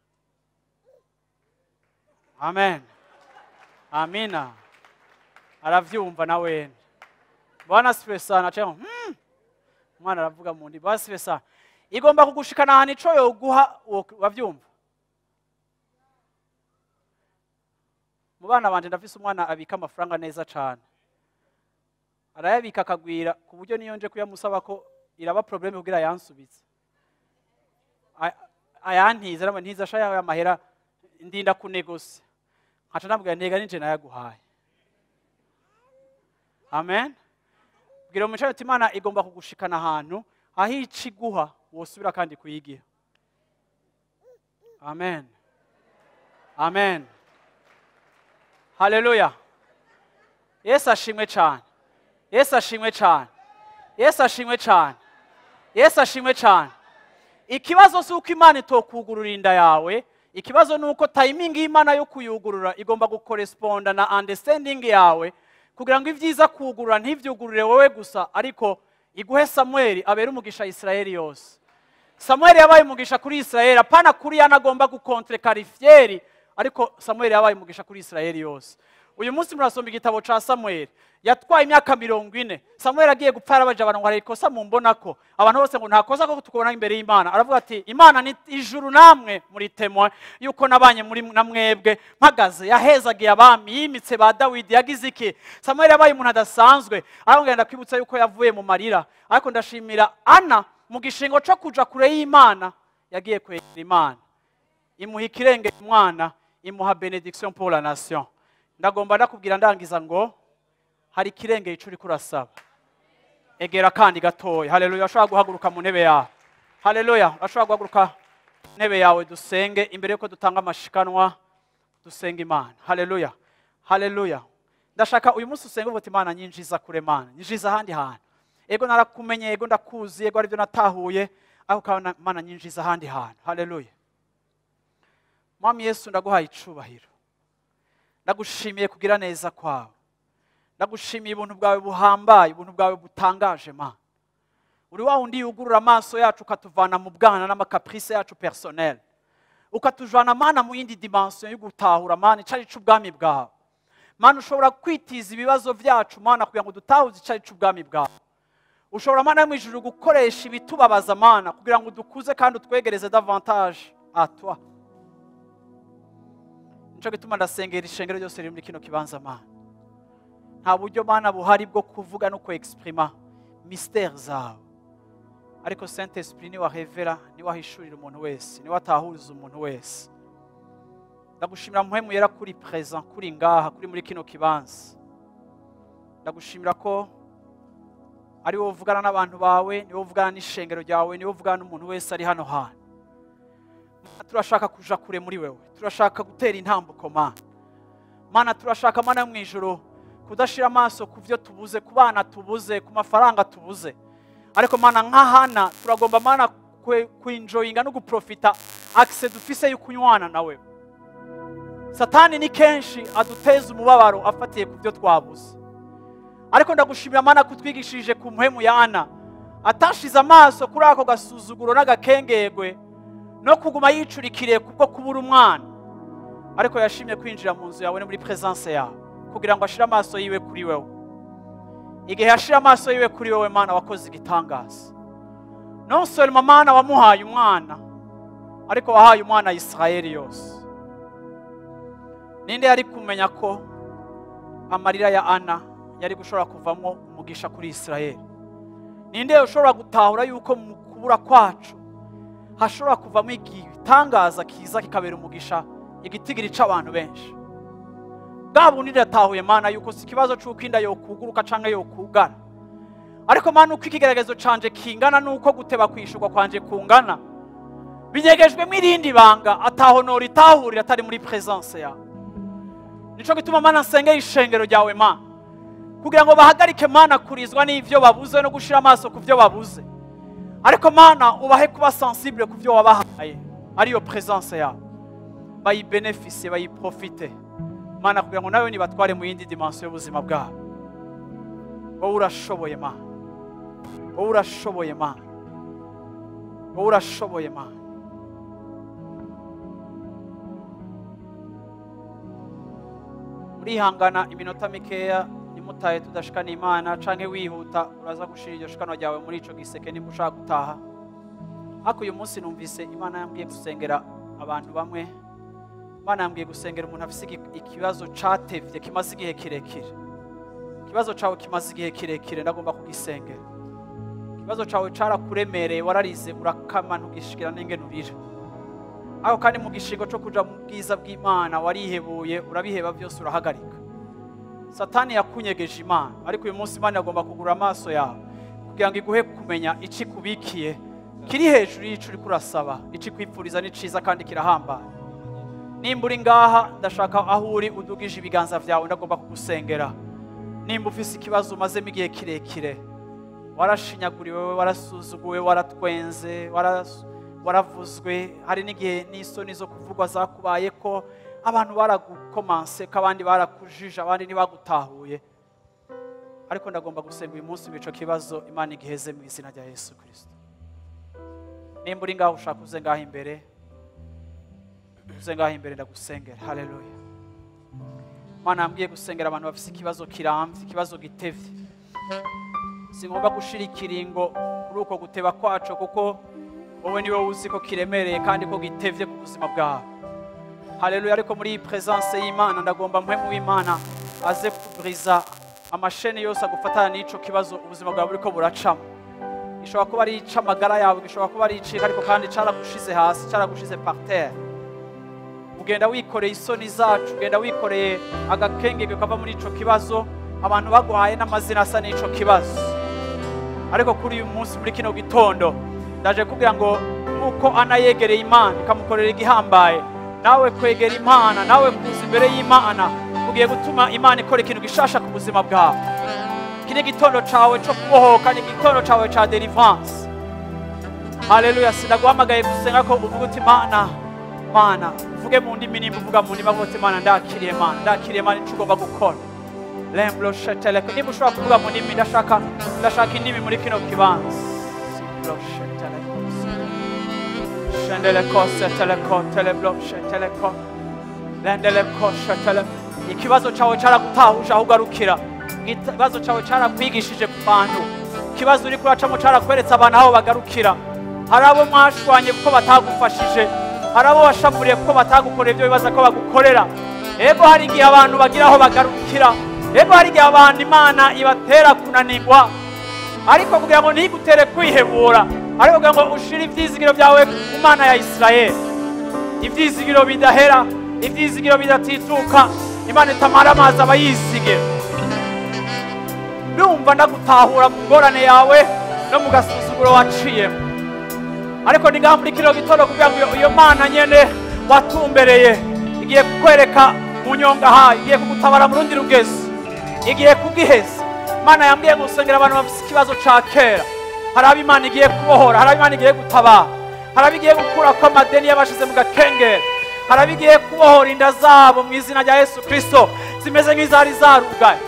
amen amina aravyumva na wene bwana asifiwe sana acaye ngo, hmm. umwana aravuga mu ndi bwana asifiwe sana igomba kugushikana ahantu ico yoguha wo- wavyumva mu bana banje ndafise umwana abika amafaranga neza cane arayabika akagwira ku buryo niyo nje kuyamusaba ko iraba probleme kugira ayansubize A- ayantiza namba ntiza sha yawe amahera ndinda kunegosia nkaca nabwira ntega ninje nayaguhaye amen bwira umuco ati imana igomba kugushikana ahantu aho ica iguha wosubira kandi kuyigiha amen amen haleluya yesu ashimwe cyane yesu ashimwe cyane yesu ashimwe cyane yesu ashimwe cyane ikibazo si uko imana itokugurura inda yawe ikibazo ni uko tayimingi y'imana yo kuyugurura igomba gukoresponda na understanding yawe kugira ngo ibyiza kugurura ntibyugurure wowe gusa ariko iguhe samweli abere umugisha isirayeli yose samweli yabaye umugisha kuri isirayeli apana kuri yana agomba gukontre karifiyeri ariko samweli yabaye umugisha kuri isirayeli yose uyu munsi murasoma igitabo cya samweli yatwaye imyaka mirongo ine samweli agiye gupfa yarabaje abantu ngo hari ikosa mumbona ko abantu bose ngo nta kosa ko tukubona imbere y'imana aravuga ati imana ni ijuru namwe muri temwe yuko nabanye muri na mwebwe mpagaze yahezagiye abami yimitse ba dawidi yagize iki samweli yabaye umuntu adasanzwe arambwira ndakwibutsa yuko yavuye mu marira ariko ndashimira ana mu gishingo cyo kuja kure y'imana yagiye kwegera imana imuha ikirengera umwana imuha benediction pour la nation ndagomba ndakubwira ndangiza ngo hari ikirengera icyo uri kurasaba egera kandi gatoya haleluya urashobora guhaguruka mu ntebe yawe haleluya urashobora guhaguruka mu ntebe yawe dusenge imbere y'uko dutanga amashikanwa dusenga imana haleluya haleluya ndashaka uyu munsi usenge uvuga imana nyinjiza kure mana nyinjiza ahandi hantu ego narakumenye ego ndakuzi ego aribyo natahuye ariko ukabona mana nyinjiza ahandi hantu haleluya mwami yesu ndaguhaye icubahiro ndagushimiye kugira neza kwawe ndagushimiye ubuntu bwawe buhambaye ubuntu bwawe butangaje mana uri wa wundi yugurura amaso yacu ukatuvana mu bwana n'amakapurise yacu personnel ukatujana mana mu yindi dimension yo gutahura mana icari c'ubwami bwawe mana ushobora kwitiza ibibazo byacu mana kugira ngo dutahuze icari c'ubwami bwawe ushobora mana yo mu ijuru gukoresha ibitubabaza mana kugira ngo dukuze kandi utwegereze davantage atwa nico gituma ndasengera ishengero ryose riri muri kino kibanza mana nta buryo mana buhari bwo kuvuga no kwexprima mistere zawe ariko saint esprit niwe ahevera niwe ahishurira umuntu wese niwe atahuriza umuntu wese ndagushimira muhemu yera kuri present kuri ngaha kuri muri kino kibanza ndagushimira ko ari wowe uvugana n'abantu bawe ni wowe uvugana n'ishengero ryawe ni wowe uvugana n'umuntu wese ari hano hantu turashaka kuja kure muri wewe turashaka gutera intambuko mana mana turashaka mana yo mu ijoro kudashira amaso ku byo tubuze ku bana tubuze ku mafaranga tubuze ariko mana nk'ahana turagomba mana kwinjoyinga no guprofita akise dufise yo kunywana nawe satani ni kenshi aduteza umubabaro afatiye ku byo twabuze ariko ndagushimira mana kutwigishije ku muhemu ya ana atashize amaso kuri ako gasuzuguro n'agakengegwe no kuguma yicurikiriye kubwo kubura umwana ariko yashimye kwinjira mu nzu yawe no muri presence yawe kugira ngo ashire amaso yiwe kuri wewe igihe yashira amaso yiwe kuri wewe mana wakoze igitangaza non seulement mana wamuhaye umwana ariko wahaye umwana isirayeli yose ninde yari kumenya ko amarira ya ana yari gushobora kuvamo umugisha kuri isirayeli ninde ushobora gutahura yuko mu kubura kwacu hashobora kuvamo igitangaza kiza kikabera umugisha igitigiri c'abantu benshi bwa bundi ndatahuye mana yuko si ikibazo c'uko inda yokuguruka canke yokugana ariko mana uko ikigaragazo canje kingana nuko guteba kwishurwa kwanje kungana binyegejwemo irindi banga ataho noritahurira atari muri presence yawe nico gituma mana nsengera ishengero ryawe mana kugira ngo bahagarike mana kurizwa n'ivyo babuze no gushira amaso ku vyo babuze ariko mana ubahe kuba sensible ku byo wabahaye ariyo presence yawe bayibenefise bayiprofite mana kugira ngo nawe nibatware mu yindi dimension y'ubuzima bwabo wowe urashoboye mana wowe urashoboye mana wowe urashoboye mana urihangana iminota mikeya nimutaye tudashikana imana canke wihuta uraza gushira iryo shikano ryawe muri ico giseke nimba ushaka gutaha ariko uyu munsi numvise imana yambwiye gusengera abantu bamwe imana yambwiye gusengera umuntu afise ikibazo catevye kimaze igihe kirekire ikibazo cawe kimaze igihe kirekire ndagomba kugisengera ikibazo cawe carakuremereye wararize urakama ntugishikira n'ingene urira ariko kandi mu gishingo co kuja mu bwiza bw'imana warihebuye urabiheba byose urahagarika satani yakunyegeje imana ariko uyu munsi imana yagomba kugura amaso yawe kugira ngo iguhe kumenya ici kubikiye kiri hejuru y'ico uriko urasaba ici kwipfuriza ni ciza kandi kirahambaye nimba uri ngaha ndashaka aho uri udugije ibiganza vyawe ndagomba kugusengera nimba ufise ikibazo umazemo igihe kirekire warashinyaguriwe warasuzuguwe waratwenze waras- waravuzwe hari n'igihe n'isoni zo kuvugwa zakubaye ko abantu baragukomanse ko abandi barakujije abandi ntibagutahuye ariko ndagomba gusenga uyu munsi ico kibazo imana igiheze mu izina rya yesu kirisito nimba uri ngaho ushaka uze ngaho imbere uze ngaho imbere ndagusengera haleluya mana yambwiye gusengera abantu bafite ikibazo kirambye ikibazo gitevye singomba gushira ikiringo kuri uko guteba kwacu kuko wowe niwe uzi ko kiremereye kandi ko gitevye ku buzima bwawe haleluya ariko muri iyi presence y'imana ndagomba mpwemu w'imana aze kuburiza amasheni yose agufatana n'ico kibazo ubuzima bwawe buriko buracamo gishobora kuba ari ic'amagara yawe gishobora kuba ari icika ariko kandi caragushize hasi caragushize par terre ugenda wikoreye isoni zacu ugenda wikoreye agakengege kava muri ico kibazo abantu baguhaye n'amazina asa n'ico kibazo ariko kuri uyu munsi muri kino gitondo ndaje kubwira ngo nk'uko ana yegereye imana ikamukorera igihambaye nawe kwegera imana nawe kuza imbere y'imana ugiye gutuma imana ikora ikintu gishasha ku buzima bwawe iki ni igitondo cawe co kubohoka ni igitondo cawe ca deliverance haleluya sinaguhamagaye gusenga ko uvuga uti mana mana uvuge mu ndimi nimba uvuga mu ndimi avuga uti mana ndakiriye mana ndakiriye mana ico ugomba gukora lemblo sheteleko niba ushobora kuvuga mu ndimi ndashaka ndashaka indimi muri kino kibanza Simblo sheteleko, shendeleko seteleko teleblo sheteleko lendeleko sheteleko ikibazo cawe caragutahuje aho ugarukira ikibazo cawe carakwigishije ku bantu ikibazo uriko uracamo carakweretse abantu aho bagarukira hari abo mwashwanye kuko batagufashije hari abo washavuriye kuko batagukorera ibyo bibaza ko bagukorera ego hari igihe abantu bagira aho bagarukira ego hari igihe abantu imana ibatera kunanirwa ariko kugira ngo ntigutere kwihebura ariko kugira ngo ushire ivyizigiro byawe ku mana ya isirayeli ivyizigiro bidahera ivyizigiro bidatituka imana itamara amazi aba yizigira ndumva ndagutahura mu ngorane yawe no mu gasuzuguro waciyemo ariko ni ngaha muri kino gitondo kugira ngo iyo- iyo mana nyene watumbereye igiye kukwereka mu nyonga hayo igiye kugutabara mu rundi rugezi igiye kugiheza imana yambwiye gusengera abantu bafite ikibazo ca kera hari abo imana igiye kubohora hari abo imana igiye gutabara hari abo igiye gukura ko amadeni yabashize mu gakengeri hari abo igiye kubohora inda zabo mu izina rya yesu kristo zimeze nk'izari zarugaye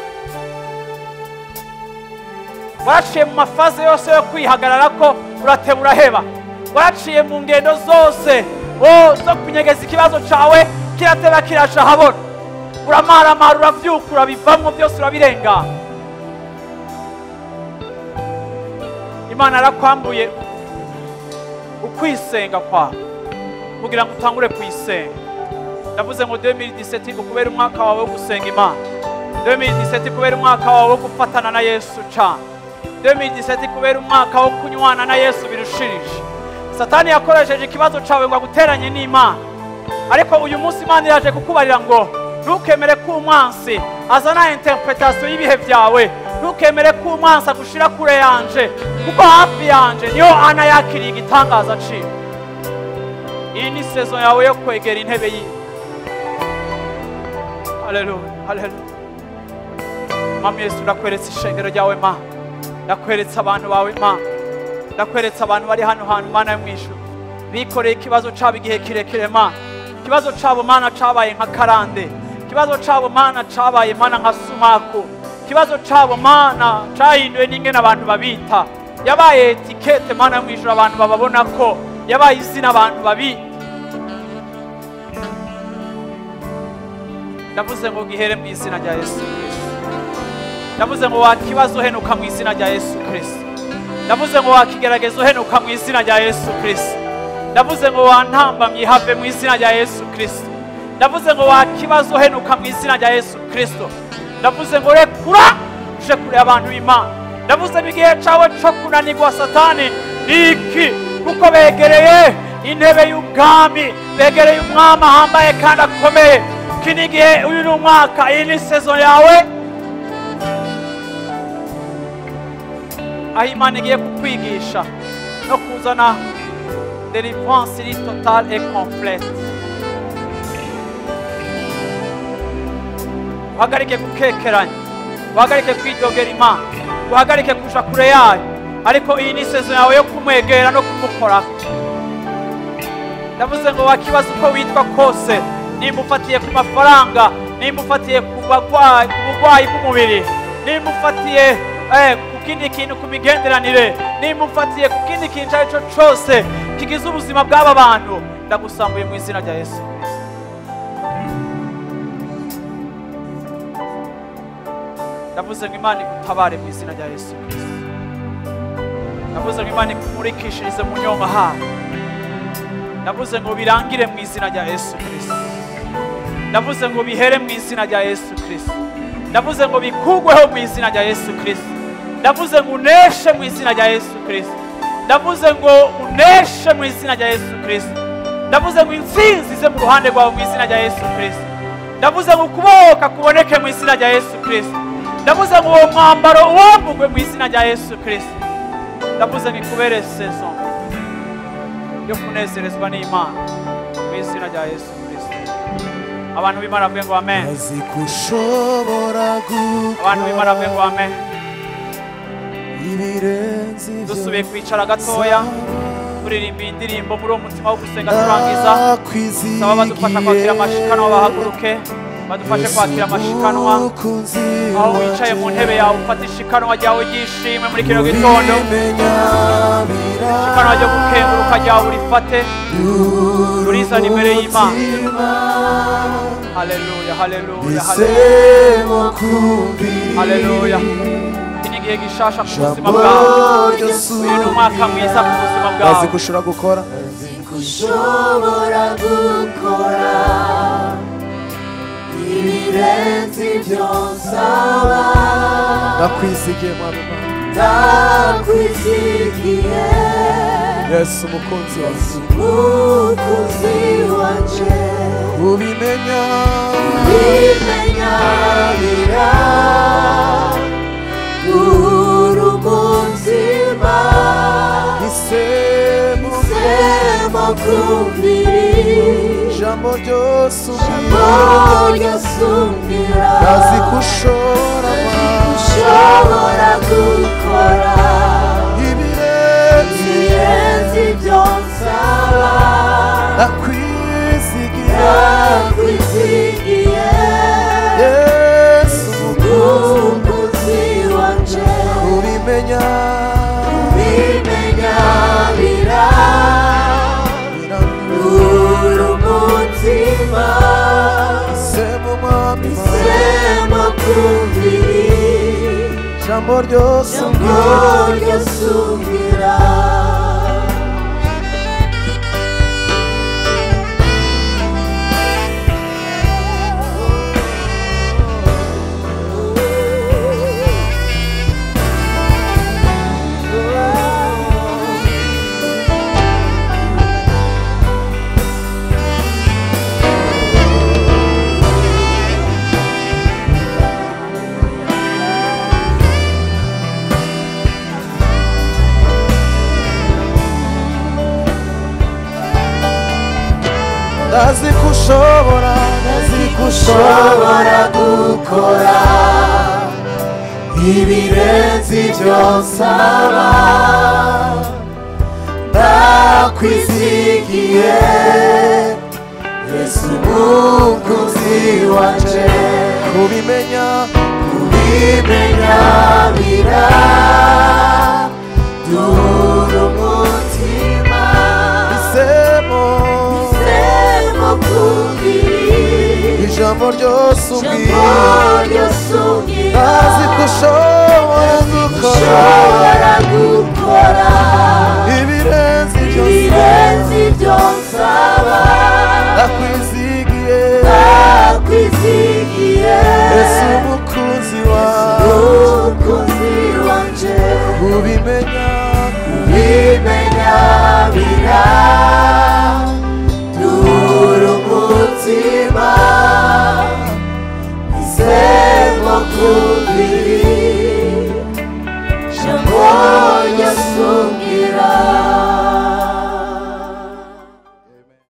waraciye mu mafaze yose yo kwihagarara ko urateba uraheba waraciye mu ngendo zose oh, zo kunyegeza ikibazo cawe kirateba kiraja habona uramaramara uravyuka urabivamwo byose urabirengana imana yarakwambuye ukwisenga kwawe kugira ngo utangure kuyisenga ndavuze ngo 2017 ngo kubera umwaka wawe wo gusenga imana 2017 kubera umwaka wawe wo gufatana na yesu cane 2017 kubera umwaka wo kunywana na yesu birushirije satani yakoresheje ikibazo cawe ngo aguteranye n'imana ariko uyu munsi imana iraje kukubarira ngo ntukemere ko umwansi azana interpretation y'ibihe byawe ntukemere ko umwansi agushira kure yanje kuko hafi yanje niho ana yakiriye igitangaza ciwe iyi ni sezo yawe yo kwegera intebe yiwe haleluya haleluya mama yesu ndakweretse ishengero ryawe ma ndakweretse abantu bawe ma ndakweretse abantu bari hano hantu mana yo mu ijuru bikoreye ikibazo cabo igihe kirekire ma ikibazo cabo mana cabaye nka karande ikibazo cabo mana cabaye mana nka sumaku ikibazo cabo mana cahinduwe n'ingene abantu babita yabaye etikete mana yo mu ijuru abantu bababona ko yabaye izina abantu babita ndavuze ngo gihere mu izina rya yesu kristo ndavuze ngo wakibazo uhenuka mu izina rya yesu kristo ndavuze ngo wakigerageza uhenuka mu izina rya yesu kristo ndavuze ngo wantambamye have mu izina rya yesu kristo ndavuze ngo wakibazo uhenuka mu izina rya yesu kristo ndavuze ngo rekura uje kure abantu b'imana ndavuze ngo igihe cawe co kunanirwa satani ni iki kuko begereye intebe y'ubwami begereye umwami ahambaye kandi akomeye iki ni igihe uyu ni umwaka iyi ni sezo yawe aho imana igiye kukwigisha no kuzana delivrance iri totale et complete uhagarike gukekeranya uhagarike kwidogera imana uhagarike kuja kure yayo ariko iyi ni isezerano yawe yo kumwegera no kumukoraho ndavuze ngo wakibaza uko witwa kose nimba ufatiye ku mafaranga nimba ufatiye ku bagwayi ku burwayi bw'umubiri nimba ufatiye eh, ku kindi kintu ku migenderanire nimba ufatiye ku kindi kintu icyo ari cyo cyose kigize ubuzima bw'aba bantu ndagusambuye mu izina rya yesu ndavuze ngo imana igutabare mu izina rya yesu kirisito ndavuze ngo imana ikumurikishirize mu nyonga hayo ndavuze ngo birangire mu izina rya yesu kirisito ndavuze ngo bihere mu izina rya yesu kirisito ndavuze ngo bikugweho mu izina rya yesu kirisito ndavuze ngo uneshe mu izina rya yesu kirisito ndavuze ngo uneshe mu izina rya yesu kirisito ndavuze ngo intsinzi ize mu ruhande rwawe mu izina rya yesu kirisito ndavuze ngo ukubohoka kuboneke mu izina rya yesu kirisito ndavuze ngo uwo mwambaro uwambugwe mu izina rya yesu kirisito ndavuze ngo ikubere sezo yo kunezerezwa n'imana mu izina rya yesu kirisito abantu b'imana bavuge ngo amen azi ko ushobora abantu b'imana bavuge ngo amen ibirenze ibyo dusubiye kwicara gatoya turirimba iyi ndirimbo muri uwo mutima wo gusenga turangiza saba badufasha kwakira amashikanwa bahaguruke badufashe kwakira amashikanwa aho wicaye mu ntebe yawe ufata ishikanwa ryawe ry'ishimwe muri kino gitondo ishikanwa ryo gukenguruka ryawe urifate turizana imbere y'imana haleluya haleluya haleluya haleluya iki ni igihe gishasha ku buzima bwawe uyu ni umwaka mwiza ku buzima azi bwawe ko ushobora gukora ushobora gukora ibirenze ibyo nsaba ndakwizigiye mwana ndakwizigiye yesu umukunzi wawe umukozi wanje ubimenya bimenya bira uri umutima isemu sema kumviri ijambo ryose jambo ubwira ryasumbira azi ko ushobora ushobora gukora ibirenze ibirenze ibyo nsaba ndakwizigiye ndakwizigiye yesu umukozi wanje ubimenya bimenya bira uri umutima isemu mwami sema kumviri ijambo ryose jambo ubwira ryasumbira ndazi ko ushobora ndazi ko ushobora ushobora gukora ibirenze ibyo nsaba ndakwizigiye yesu umukozi wanje kubimenya kubimenya bira dura umutima isemo sema kumviri ijambo ryose ubwira ryasumbira ndazi ko ushobora gukora ushobora gukora ibirenze ibyo ibirenze ibyo nsaba ndakwizigiye ndakwizigiye yesu umukunzi wawe umukozi wanje ubimenya